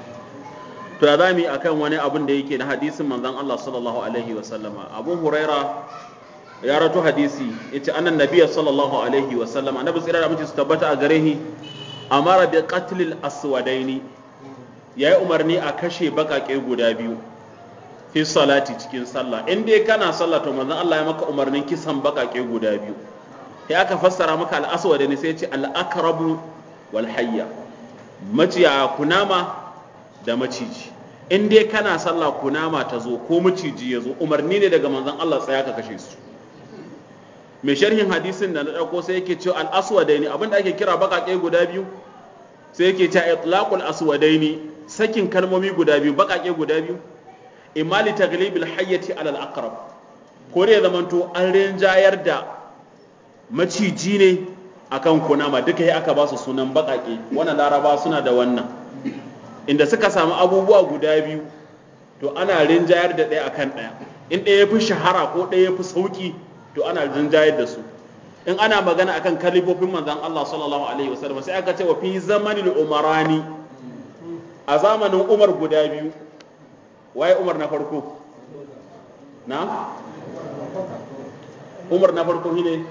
to da zamu yi akan wani abin da yake na hadisin manzon Allah sallallahu alaihi wa sallama Abu Huraira ya rato hadisi yace annan nabiyyi sallallahu alaihi wa sallama annabi tsira da mutum su tabbata a gare shi amara bi qatlil aswadaini yayi umarni a kashe bakake guda biyu fi salati cikin sallah in dai kana sallah to manzon Allah ya maka umarnin kisan bakake guda biyu sai aka fassara maka al-aswad ne sai ya ce al-akrabu wal hayya maciya kunama da maciji in dai kana sallah kunama ta zo ko maciji ya zo umarni ne daga manzon Allah tsaya ka kashe su mai sharhin hadisin da na dauko sai yake cewa al-aswadaini abinda ake kira bakake guda biyu sai yake cewa itlaqul aswadaini sakin kalmomi guda biyu bakake guda biyu imali taglibil hayyati alal aqrab ko da ya zamanto an rinjayar da maciji ne akan kunama duka yi aka ba su sunan bakake wannan laraba suna da wannan inda suka samu abubuwa guda biyu to ana rinjayar da ɗaya akan ɗaya in ɗaya ya fi shahara ko ɗaya ya fi sauƙi to ana rinjayar da su in ana magana akan kalifofin manzon Allah sallallahu alaihi wasallam sai aka ce wa fi zamanil umarani a zamanin Umar guda biyu waye Umar na farko na Umar na farko shine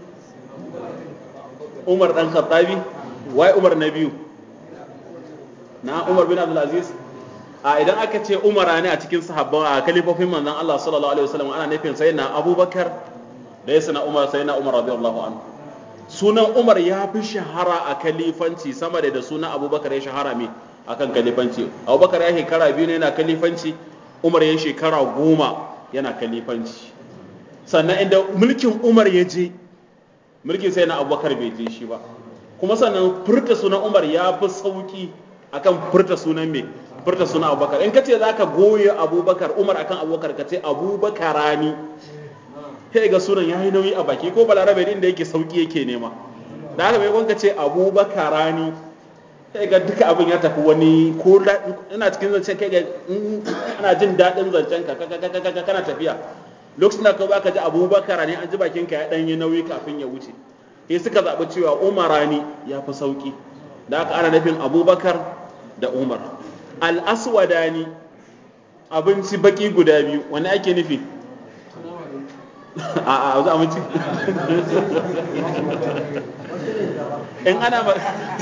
Umar dan Khattabi waye Umar na biyu na Umar bin Abdul Aziz a idan aka ce Umara ne a cikin sahabban a kalifofin manzon Allah sallallahu alaihi wasallam ana nufin sayyidina Abubakar da ya sana Umar sayyidina Umar radiyallahu anhu sunan Umar ya fi shahara a kalifanci sama da sunan Abubakar ya shahara me akan kalifanci Abubakar ya shekara biyu ne yana kalifanci Umar ya shekara goma yana kalifanci sannan inda mulkin Umar ya je mulkin sai na Abubakar bai je shi ba kuma sannan furta sunan Umar ya fi sauki akan furta sunan me furta sunan Abubakar in kace zaka goye Abubakar Umar akan Abubakar kace Abubakarani sai ga sunan yayi nauyi a baki ko balarabe din da yake sauki yake nema da haka mai gwanka ce Abubakarani sai ga duka abin ya tafi wani ko ina cikin zancen kai ga ana jin daɗin zancen ka kana tafiya lokacin da ka baka ji abubakar ne an ji bakin ka ya ɗan yi nauyi kafin ya wuce sai suka zaɓi cewa umarani ya fi sauƙi da aka ana nufin abubakar da umar al'aswadani abinci baki guda biyu wani ake nufi a a za mu ci in ana ba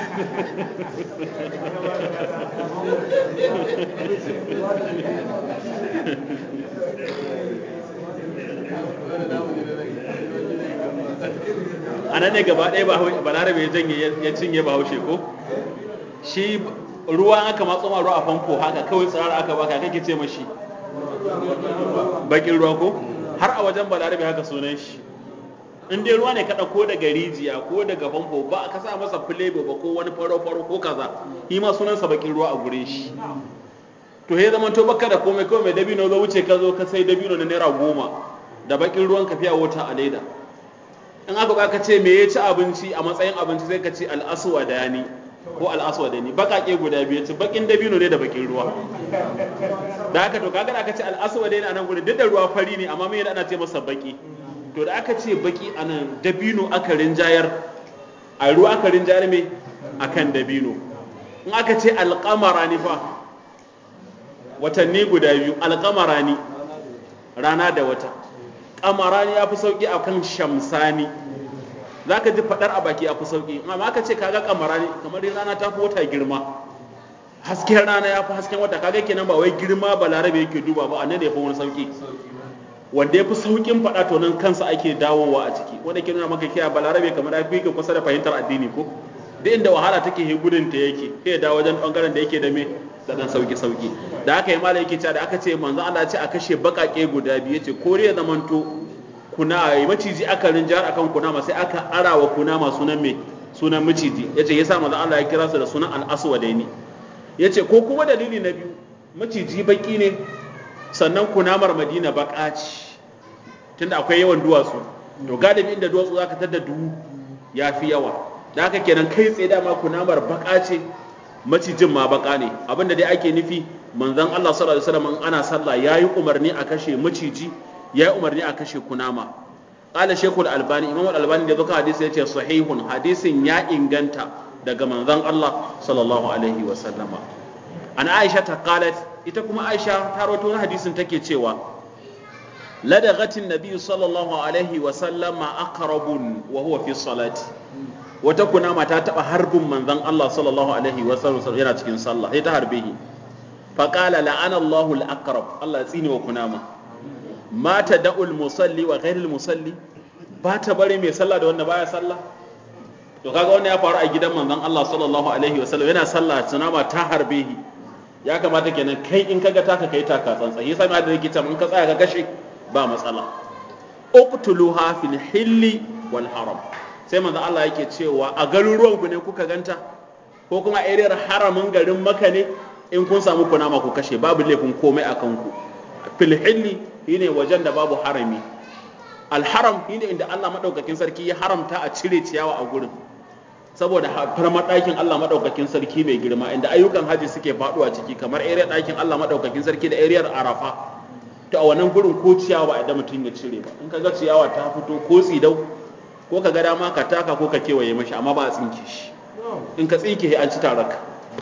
a nan ne gaba ɗaya balarabe ya janye ya cinye bahaushe ko shi ruwa aka matso ma ruwa a famfo haka kawai tsirara aka baka kake ce mashi bakin ruwa ko har a wajen balarabe haka sunan shi in dai ruwa ne ka ko daga rijiya ko daga famfo ba ka sa masa filebo ba ko wani faro-faro ko kaza shi ma sunansa bakin ruwa a gurin shi to he zaman to baka da komai kawai mai dabino zo wuce ka zo ka sai dabino na naira goma da bakin ruwan ka fiya wata a leda in aka ba ka ce me ya ci abinci a matsayin abinci sai ka ce al'aswadani ko al'aswadani bakake guda biyu ci bakin dabino ne da bakin ruwa da haka to kaga aka ce al'aswadani a nan gurin duk da ruwa fari ne amma me ana ce masa baki to da aka ce baki a nan dabino aka rinjayar a ruwa aka rinjayar me akan dabino in aka ce alƙamara ni fa watanni guda biyu alƙamara ni rana da wata ƙamarani ya fi sauƙi a kan shamsani zaka ji fadar a baki a fi sauki amma aka ce kaga kamara ne kamar rana ta fi wata girma hasken rana ya fi hasken wata kaga kenan ba wai girma balarabe yake duba ba annan da ya fi wani sauki wanda ya fi saukin faɗa to nan kansa ake dawowa a ciki wanda ke nuna maka kiya balarabe kamar ya fi ka kusa da fahimtar addini ko duk inda wahala take he gudun ta yake sai dawo wajen bangaren da yake da me da dan sauki sauki da aka yi mala yake cewa da aka ce manzo Allah ce a kashe bakake guda biyu yace kore ya zamanto kuna maciji aka rinjar akan kunama sai aka arawa kunama sunan me sunan maciji yace yasa manzo Allah ya kira su da sunan al-aswadaini yace ko kuma dalili na biyu maciji baki ne sannan kunamar madina baka ce tunda akwai yawan duwatsu to galibi inda duwatsu zaka tada duhu ya fi yawa da haka kenan kai tsaye dama kunamar baka ce macijin ma baka ne abinda dai ake nufi manzon Allah sallallahu alaihi wasallam ana sallah yayi umarni a kashe maciji yayi umarni a kashe kunama qala shaykhul albani imam al-albani da zuka hadisi yace sahihun hadisin ya inganta daga manzon Allah sallallahu alaihi wasallama an aisha ta qalat ita kuma aisha ta rawaito wani hadisin take cewa ladaghatin nabi sallallahu alaihi wa sallama aqrabun wa huwa fi salati wata kunama ta taba harbin manzon Allah sallallahu alaihi wa sallam yana cikin sallah sai ta harbe shi fa qala la'ana Allahu al-aqrab Allah ya tsine wa kunama ma tada'ul musalli wa ghairil musalli ba ta bari mai sallah da wanda baya sallah to kaga wannan ya faru a gidan manzon Allah sallallahu alaihi wa sallam yana sallah kunama ta harbe shi ya kamata kenan kai in kaga taka kai taka tsantsan yasa mai da yake cewa in ka tsaya ka kashe ba matsala uqtuluha fil hilli wal haram sai manzo Allah yake cewa a garuruwan ku ne kuka ganta ko kuma ariyar haramin garin Makka ne in kun samu kunama ku kashe babu laifin komai akan ku fil hilli shine wajen da babu harami al haram shine inda Allah madaukakin sarki ya haramta a cire ciyawa a gurin saboda farmar ɗakin Allah maɗaukakin sarki mai girma inda ayyukan haji suke faɗuwa ciki kamar area ɗakin Allah maɗaukakin sarki da ariyar arafa to a wannan gurin ko ciyawa idan mutum ya cire ba in ka ga ciyawa ta fito ko tsidau ko ka ga dama ka taka ko ka kewaye mashi amma ba a tsinke shi in ka tsinke an ci taraka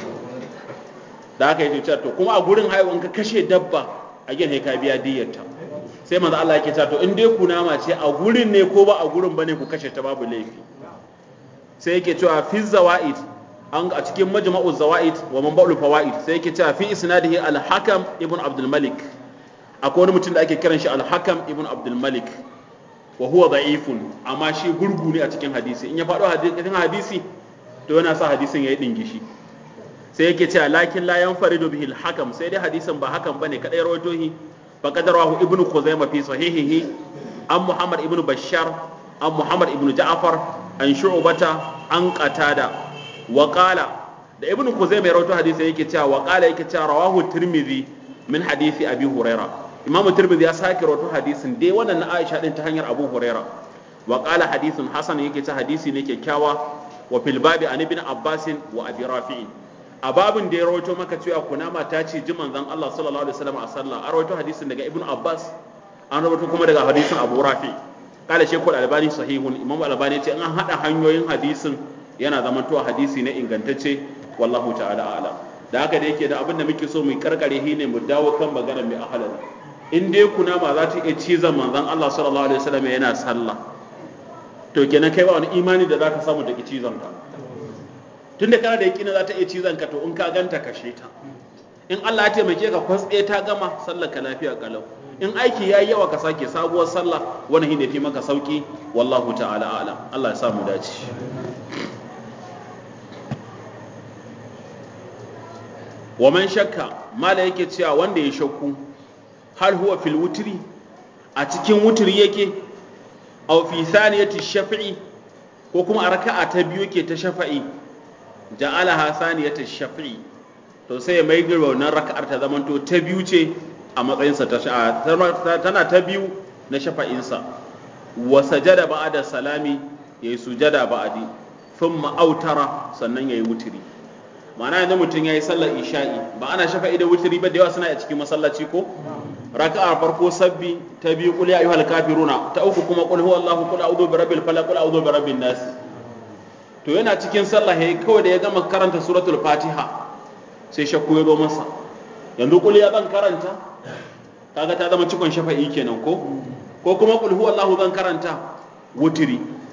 da haka yake cewa to kuma a gurin haihuwa in ka kashe dabba a gina ka biya diyyarta sai manzo Allah yake cewa to in dai kunama ce a gurin ne ko ba a gurin bane ku kashe ta babu laifi sai yake cewa fi zawaid an a cikin majma'u zawaid wa manba'ul fawaid sai yake cewa fi isnadihi al-hakam ibn abdul malik akwai wani mutum da ake kiran shi al-hakam ibn abdul malik wa huwa da'ifun amma shi gurgu ne a cikin hadisi in ya faɗo cikin hadisi to yana sa hadisin yayi dingishi sai yake cewa lakin la yanfaridu bihi al-hakam sai dai hadisin ba hakan bane kadai rawaito shi faqad rawahu ibn khuzaimah fi sahihihi an muhammad ibn bashar an muhammad ibn ja'far an shu'bata an qatada wa qala da ibn kuzaima ya rawaito hadisi yake cewa wa qala yake cewa rawahu tirmidhi min hadisi abi huraira imam tirmidhi ya sake rawaito hadisin dai wannan na aisha din ta hanyar abu huraira wa qala hadithun hasan yake cewa hadisi ne kyakkyawa wa fil babi an ibn abbas wa abi rafi'i a babin da ya rawaito maka cewa kunama ta ce ji manzon Allah sallallahu alaihi wasallam a sallah a rawaito hadisin daga ibn abbas an rawaito kuma daga hadisin abu rafi'i kala shekul albani sahihun imam albani ce an hada hanyoyin hadisin yana zama to hadisi ne ingantacce wallahu ta'ala a'lam da haka da yake da abin da muke so mu karkare shi ne mu dawo kan magana mai ahalal in dai kuna ma za ta iya cizon manzon Allah sallallahu alaihi wasallam yana sallah to kenan kai ba wani imani da zaka samu da cizon ka tunda kana da yakina za ta iya cizon ka to in ka ganta kashe ta in Allah ya taimake ka kwatse ta gama sallar ka lafiya kalau in aiki yayi yawa ka sake sabuwar sallah wani hin fi maka sauki wallahu ta'ala a'lam Allah ya sa mu dace wa man shakka mala yake cewa wanda ya shakku hal huwa fil wutri a cikin wutri yake aw fi thaniyati shafi'i ko kuma a raka'a ta biyu yake ta shafa'i ja'alaha thaniyati shafi'i to sai ya mai girba wannan raka'ar ta zamanto ta biyu ce a matsayinsa ta tana ta biyu na shafa'insa wa sajada ba'da salami yayi sujada ba'di thumma autara sannan yayi wutri ma'ana yanzu mutum yayi sallar isha'i ba ana shafa'i da wutri ba da yawa suna a cikin masallaci ko raka'a farko sabbi ta biyu qul ya ayyuhal kafiruna ta uku kuma qul huwallahu qul a'udhu birabbil falaq qul a'udhu birabbin nas to yana cikin sallah yayi kawai da ya gama karanta suratul fatiha sai shakku ya zo masa yanzu qul ya zan karanta kaga ta zama cikon shafa'i kenan ko ko kuma qul huwallahu zan karanta wutiri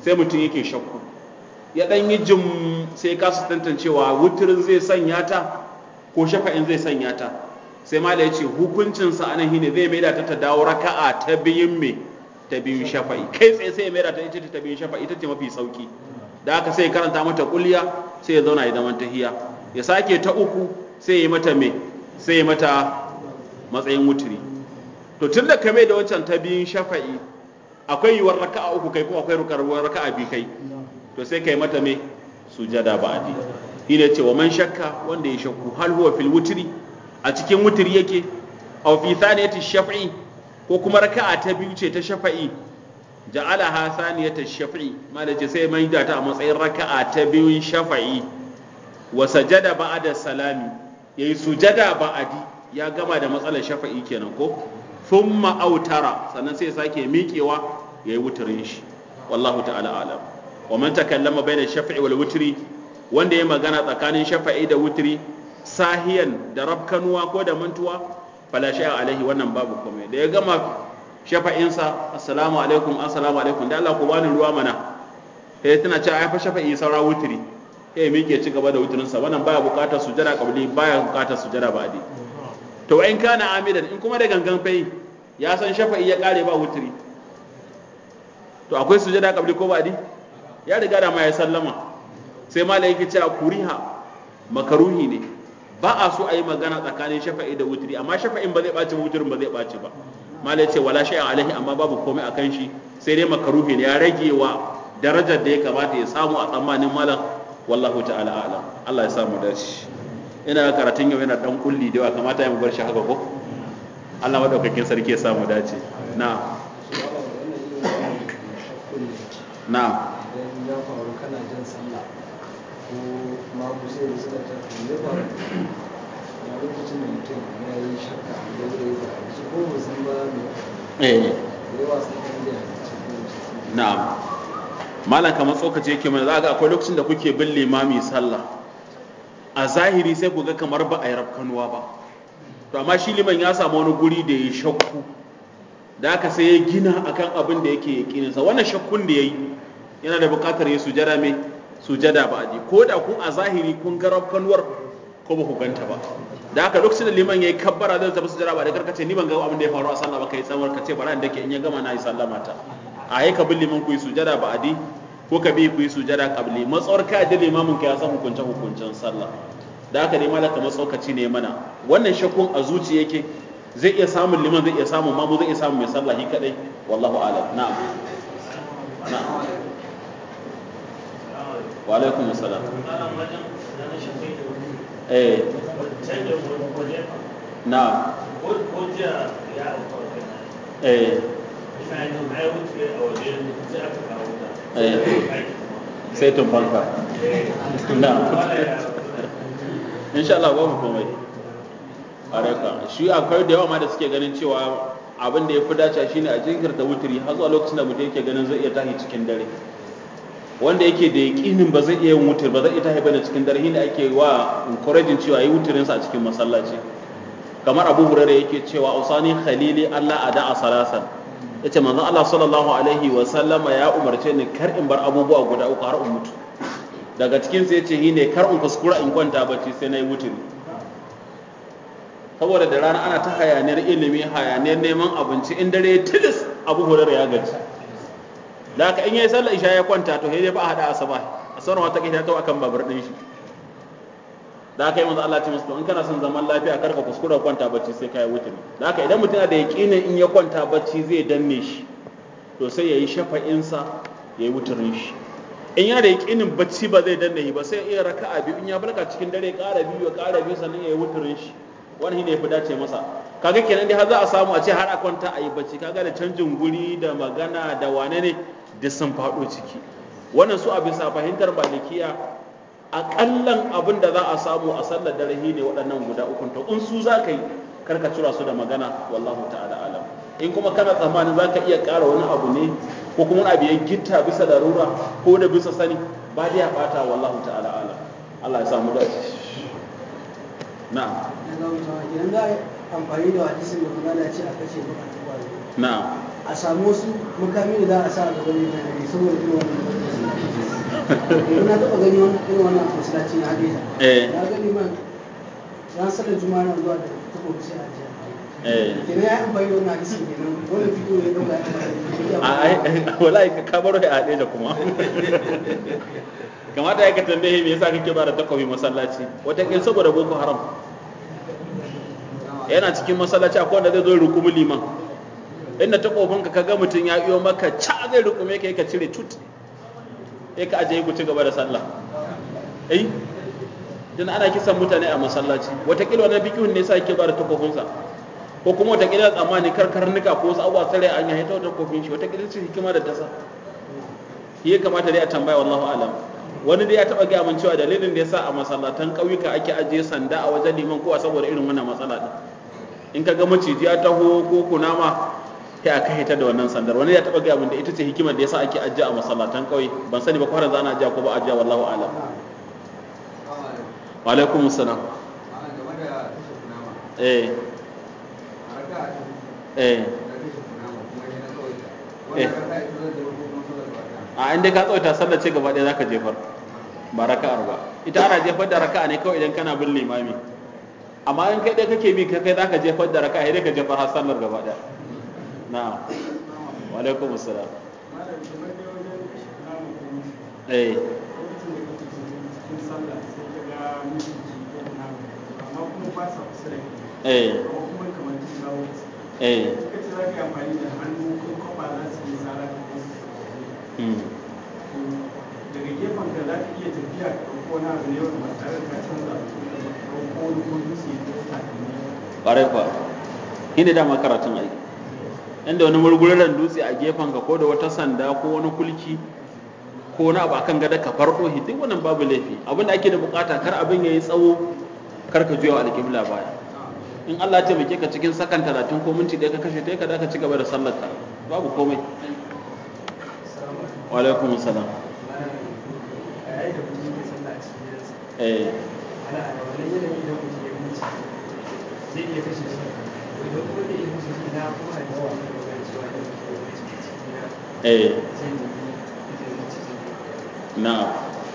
sai mutum yake shakku ya dan yi jim sai kasu tantancewa wutirin zai sanya ta ko shafa'in zai sanya ta sai mala ya ce hukuncinsa a nan shine zai maida ta ta dawo raka'a ta biyun me ta biyun shafa'i kai tsaye sai ya maida ta ita ta biyun shafa'i ita ce mafi sauki da haka sai ya karanta mata kulliya sai ya zauna ya zaman tahiya ya sake ta uku sai ya yi mata me sai ya mata matsayin wutiri to tun da ka mai da wancan ta biyun shafa'i akwai yiwuwar raka'a uku kai kuma akwai rukarwar raka'a bi kai to sai kai mata me sujada ba'di shine ce wa man shakka wanda ya shakku hal huwa fil wutri a cikin wutri yake aw fi thaniyati shaf'i ko kuma raka'a ta biyu ce ta shafa'i ja'alaha thaniyata shaf'i malace sai mai da ta a matsayin raka'a ta biyun shafa'i wa sajada ba'da salami yayi sujada ba'di ya gama da matsalar shafa'i kenan ko thumma autara sannan sai sake miƙewa yayi wuturin shi wallahu ta'ala alam wa man takallama bayna shafi'i wal wutri wanda ya magana tsakanin shafa'i da wutri sahiyan da rabkanuwa ko da mantuwa fala shay'a alaihi wannan babu komai da ya gama shafa'insa assalamu alaikum assalamu alaikum da Allah ku bani ruwa mana sai tana cewa ai fa shafa'i saura wutri sai miƙe ci gaba da wutrinsa wannan baya buƙatar sujada qabli baya buƙatar sujada ba'di to in kana amidan in kuma da gangan fai ya san shafa'i ya kare ba wutri to akwai sujada qabli ko ba'di ya riga da ma ya sallama sai malai yake cewa kuriha makaruhi ne ba a so a yi magana tsakanin shafa'i da wutri amma shafa'in ba zai ɓaci ba wutrin ba zai ɓaci ba malai ce wala shay'a alaihi amma babu komai akan shi sai dai makaruhi ne ya rage wa darajar da ya kamata ya samu a tsammanin malam wallahu ta'ala a'lam Allah ya samu dace ina karatun yau yana dan kulli da yawa kamata ya mu bar shi haka ko Allah madaukakin sarki ya samu dace na na idan ya faru kana jan sallah ko mamu sai da suka ta ne faru a lokacin da mutum ya yi shakka da ya yi ba su ko ba san ba me eh da yawa sun kan da cikin na'am malam kamar tsokace yake mana za ga akwai lokacin da kuke bin limami sallah a zahiri sai ku ga kamar ba a yi rafkanuwa ba to amma shi liman ya samu wani guri da ya shakku da aka sai ya gina akan abin da yake yakininsa wannan shakkun da ya yi yana da buƙatar ya sujada mai sujada ba aji ko da ku a zahiri kun ga rafkanuwar ko ba ku ganta ba da haka lokacin da liman ya yi kabbara zai tafi sujada ba da karkace ni ban ga abin da ya faru a sallah ba kai tsamar ka ce bara da ke in ya gama na yi sallama ta a yi ka bin liman ku yi sujada ba adi ko ka bi ku yi sujada kabli matsawar ka da limamin ka ya san hukunce hukuncen sallah da haka dai malaka matsaukaci ne mana wannan shakkun a zuci yake zai iya samun liman zai iya samun mamu zai iya samun mai sallah shi kadai wallahu a'lam na'am na'am wa alaikum assalam eh na'am eh sai tun fanka na'am insha Allah babu komai a raka shi akwai da yawa ma da suke ganin cewa abin da ya fi dace shine a jinkirta wuturi har zuwa lokacin da mutum yake ganin zai iya tashi cikin dare wanda yake da yaƙinin ba zai iya yin wutur ba zai iya tashi bane cikin dare shine ake wa encouraging cewa yi wuturin sa a cikin masallaci kamar Abu Hurairah yake cewa usani khalili Allah ada a salasan yace manzon Allah sallallahu alaihi wa sallama ya umarce ni kar in bar abubuwa guda uku har in mutu daga cikin sai yace shine kar in kuskura in kwanta bacci sai nayi wuturi saboda da rana ana ta hayaniyar ilimi hayaniyar neman abinci in dare tilis abu hurar ya gaji da haka in yayi sallar isha ya kwanta to sai dai ba a hada asaba a sauran wata kita to akan babur din shi da haka yi manzo Allah ya ce masa to in kana son zaman lafiya karka kuskura kwanta bacci sai kai wuturi da haka idan mutum da yaqinin in ya kwanta bacci zai danne shi to sai yayi shafa'in sa yayi wuturin shi in yana da yaqinin bacci ba zai danne shi ba sai iya raka'a biyu in ya barka cikin dare ƙara biyu ya ƙara biyu sannan yayi wuturin shi wani ne ya fi dace masa kaga kenan dai har za a samu a ce har a kwanta a yi bacci kaga da canjin guri da magana da wane ne duk sun faɗo ciki wannan su a bisa fahimtar malikiya aƙallan abin da za a samu a sallar dare ne waɗannan guda uku to in su za ka yi karka cira su da magana wallahu ta'ala alam in kuma kana tsammanin za ka iya ƙara wani abu ne ko kuma wani abu ya gitta bisa larura ko da bisa sani ba dai ya ɓata wallahu ta'ala alam Allah ya samu dace na'am idan za a yi amfani da hadisin da kuma ce a kashe bukatun kwayo na'am a samu wasu mukami da za a sa a gaban mutane saboda irin wannan na taɓa gani wani irin wannan masallaci na Hadija. Eh. Na gani man ran sallar juma'a na zuwa da takobi sai a jiya. eh Kenan ya yi amfani da wannan hadisi kenan wannan fito ya ɗauka ya amfani da a ai wallahi ka ka baro ya haɗe da kuma kamata ya ka tambaye me yasa kake ba da takobi masallaci wataƙil saboda boko haram yana cikin masallaci akwai wanda zai zo ya rukumi liman inda takobinka ka ga mutum ya iyo maka ca zai rukume ka ka cire tut sai ka ajiye ku ci gaba da sallah eh dan ana kisan mutane a masallaci wataƙila wannan bikihun ne yasa yake ba da takobinsa ko kuma wataƙila tsammani karkarnuka ko wasu abubuwa tsare an yayi ta wata kofin shi wataƙila ce hikima da tasa shi ya kamata dai a tambaya wallahu alam wani dai ya taɓa gaya min cewa dalilin da yasa a masallatan ƙauyuka ake ajiye sanda a wajen liman ko a saboda irin wannan matsala din in ka ga maciji ya taho ko kunama sai a kai ta da wannan sandar wani ya taɓa gaya min da ita ce hikimar da yasa ake ajiye a masallatan ƙauye ban sani ba ko har yanzu ana ajiya ko ba ajiya wallahu alam wa alaikum salam eh eh a inda ka tsawaita sallar ce gaba ɗaya zaka jefar ba raka'ar ba ita ana jefar da raka'a ne kawai idan kana bin limami amma in kai ɗaya kake bi kai zaka jefar da raka'a idan ka jefar har sallar gaba ɗaya na'am wa alaikum assalam eh eh eh hmm. daga gefen ka za ka iya tafiya ka ɗauko wani abu ne wanda ba tare da ka canza ko ɗauko wani ko dutse ko takalmi ƙwarai kwa shi ne dama karatun aiki inda wani murgurar dutse a gefen ka ko da wata sanda ko wani kulki ko wani abu akan gada ka farko shi duk wannan babu laifi abin da ake da bukata kar abin ya yi tsawo kar ka juya wa alƙibla baya in Allah ya taimake ka cikin sakan talatin ko minti ɗaya ka kashe ta ka da ka ci gaba da sallar ka babu komai wa alaikum salam a yayin da mutum yake sallah a cikin gidansa eh ana a wannan yanayi idan mutum ya mutu zai iya kashe shi idan kuma da iya kashe shi na kuma a jiwa da magana cewa da mutum ya mutu a cikin gida eh zai nemi izinin mutu zai na'am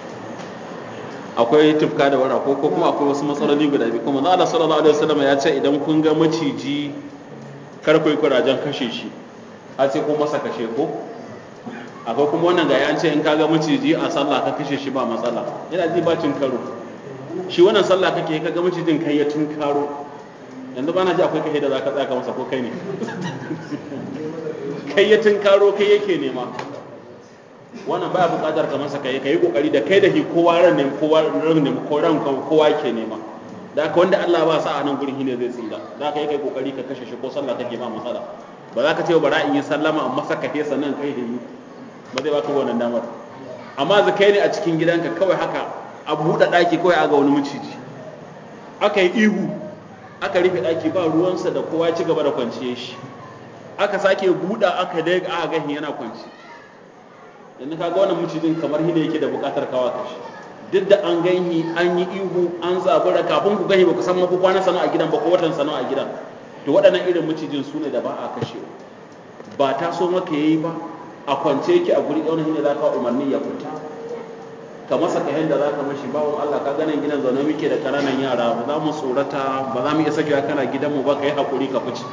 akwai tufka da wara ko ko kuma akwai wasu matsaloli guda biyu kuma Allah sallallahu alaihi wasallam ya ce idan kun ga maciji kar ku yi kurajen kashe shi a ce ko masa kashe ko akwai kuma wannan ga an ce in ka ga maciji a sallah ka kashe shi ba matsala yana ji ba cin karo shi wannan sallah kake ka ga macijin kai ya tun karo yanzu bana ji akwai kai da zaka tsaka masa ko kai ne kai ya tun karo kai yake nema wannan baya buƙatar ka masa kai kai kokari da kai da shi kowa ran ne kowa ran ne ko ran kowa ke nema da haka wanda Allah ba sa a nan gurin shine zai tsira da haka kai kokari ka kashe shi ko sallah kake ba matsala ba za ka ce bara in yi sallama amma saka he sannan kai yi ba zai baka wannan damar amma za kai ne a cikin gidanka kawai haka a buɗe ɗaki kawai aga wani maciji aka yi ihu aka rufe ɗaki ba ruwansa da kowa ya ci gaba da kwanciyar shi aka sake buɗa aka dai aka gahin yana kwanci yanzu kaga wannan macijin kamar shi ne yake da buƙatar kawa kashi duk da an ganhi an yi ihu an zabura kafin ku gani ba ku san ma ku kwana sana a gidan ba ko watan sana a gidan to waɗannan irin macijin su ne da ba a kashewa ba ta so maka yayi ba a kwance yake a guri ɗaunin ne za ka umarni ya fita ka masa ka yanda za ka mashi bawon Allah ka ganin gidan zaune muke da ƙananan yara ba za mu tsorata ba za mu iya sakewa kana gidanmu ba ka yi haƙuri ka fice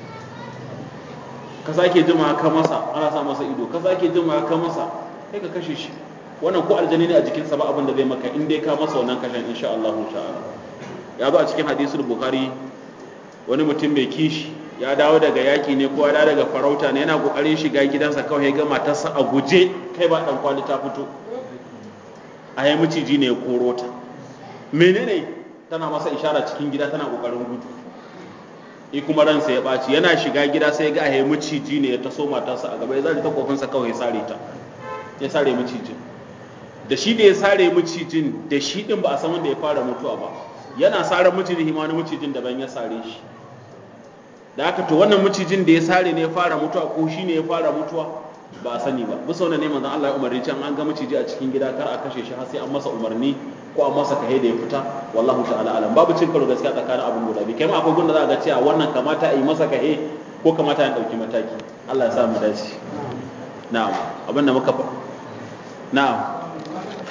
ka sake jima ka masa ana sa masa ido ka sake jima ka masa kai ka kashe shi wannan ko aljani ne a jikinsa ba abin da zai maka in dai ka masa wannan kashen insha Allah ta'ala ya zo a cikin hadisul bukhari wani mutum mai kishi ya dawo daga yaki ne ko ya dawo daga farauta ne yana kokarin shiga gidansa kawai ya ga matarsa a guje kai ba dan kwali ta fito a yi miciji ne ya koro ta menene tana masa ishara cikin gida tana kokarin gudu i kuma ransa ya ɓaci yana shiga gida sai ga a miciji ne ya taso matarsa a gaba ya zari ta kofinsa kawai ya sare ta ya sare macijin da shi da ya sare macijin da shi din ba a san wanda ya fara mutuwa ba yana sare macijin hima wani macijin daban ya sare shi da haka to wannan macijin da ya sare ne ya fara mutuwa ko shi ne ya fara mutuwa ba a sani ba bisa wannan ne manzon Allah ya umarni can an ga maciji a cikin gida kar a kashe shi har sai an masa umarni ko an masa kahe da ya fita wallahu ta'ala alam babu cin karo gaskiya tsakanin abin guda biyu kai ma akwai gunda za a ga cewa wannan kamata a yi masa kahe ko kamata a dauki mataki Allah ya sa mu dace na'am abin da muka na'am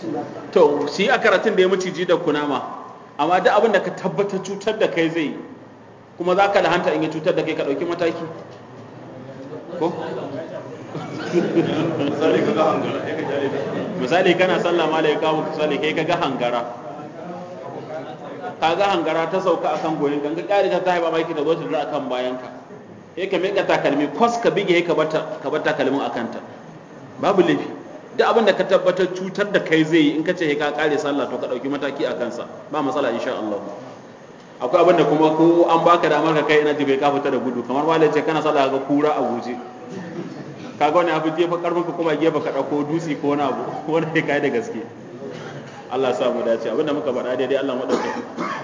lokacin da aka to shi a karatun da ya maciji da kunama amma duk abin da ka tabbatar cutar da kai zai yi, kuma za ka lahanta in ya cutar da kai ka ɗauki mataki ko misali ka ga hangara ya ka jare da misali kana sallah ma ya kawo misali kai ka ga hangara ka ga hangara ta sauka akan goyin kan ka kare ta ta haifa maki ta zo ta zura akan bayan ka sai ka miƙa takalmi kwas ka bige ka bar ta- ka bar takalmin akan ta babu laifi duk abin da ka tabbatar cutar da kai zai yi in ka ce ka kare sallah to ka ɗauki mataki a kansa ba matsala insha Allah akwai abin da kuma ko an baka damar ka kai ina ji bai ka fita da gudu kamar malai ce kana sallah ga kura a guje kaga wani abu jefa karfin ka kuma gefe ka dauko dutse ko wani abu wani kai kai da gaske Allah ya sa mu dace abinda muka faɗa daidai Allah mu dauke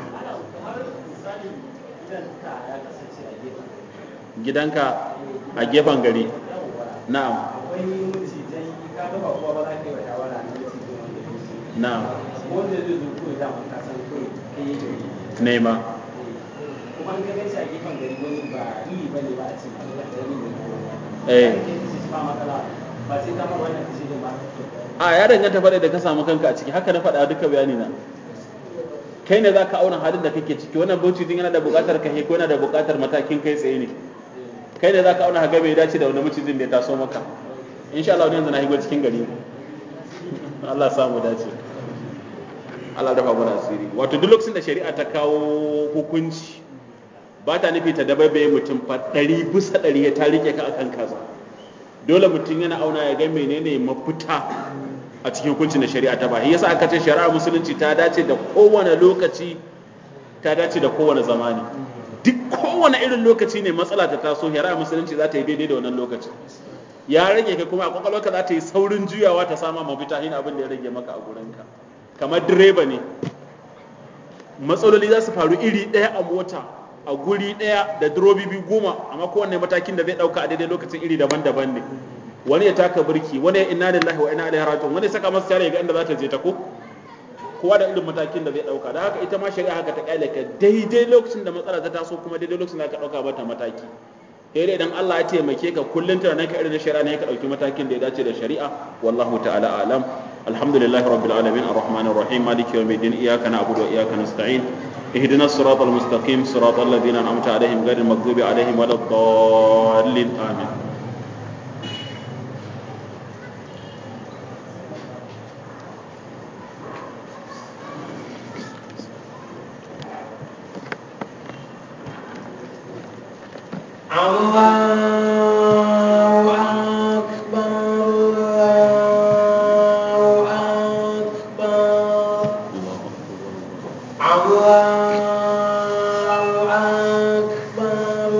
gidanka a gefen gari na'am akwai macizai ka ga ba kowa ba za ka yi wa shawara na macizai wanda ya yi na'am wanda zai zo kawai dama ka san kawai kai yake yi nema kuma an ka gaci a gefen gari wani ba iri ba ne ba a ce ba da ƙarami ne Eh. ba matsala ba sai ta mar wannan kashi ba a ya danganta faɗa da ka samu kanka a ciki haka na faɗa duka bayani na kai ne za ka auna halin da kake ciki wannan bauchi din yana da buƙatar ka ko yana da buƙatar matakin kai tsaye ne kai ne za ka auna haga bai dace da wani macijin da ya taso maka insha Allah yanzu na higo cikin gari Allah ya samu dace Allah dafa mana asiri wato duk lokacin da shari'a ta kawo hukunci ba ta nufi ta dabaibaye mutum fa ɗari bisa ɗari ya ta rike ka akan kaza dole mutum yana auna ya ga menene mafita a cikin hukuncin da shari'a ta ba shi yasa aka ce shari'ar musulunci ta dace da kowane lokaci ta dace da kowane zamani duk kowane irin lokaci ne matsala ta taso shari'ar musulunci za ta yi daidai da wannan lokaci ya rage ka kuma a kwakwalwarka za ta yi saurin juyawa ta sama mafita shi abin da ya rage maka a gurinka kamar direba ne matsaloli za su faru iri ɗaya a mota a guri ɗaya da durobi biyu goma amma kowanne matakin da zai ɗauka a daidai lokacin iri daban-daban ne wani ya taka birki wani ya inna lillahi wa inna ilaihi raji'un wani ya saka masa tare ga inda za ta je ta ko kowa da irin matakin da zai ɗauka da haka ita ma shari'a haka ta kyale ka daidai lokacin da matsala ta taso kuma daidai lokacin da ka ɗauka mata mataki sai dai idan Allah ya taimake ka kullun tunanin ka irin na shari'a ne ka ɗauki matakin da ya dace da shari'a wallahu ta'ala alam alhamdulillahi rabbil alamin arrahmanir rahim maliki yawmiddin iyyaka na'budu wa iyyaka nasta'in اهدنا الصراط المستقيم صراط الذين انعمت عليهم غير المغضوب عليهم ولا الضالين امين الله أكبر الله أكبر الله أكبر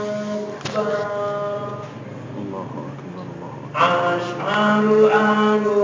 الله أكبر أشهد أن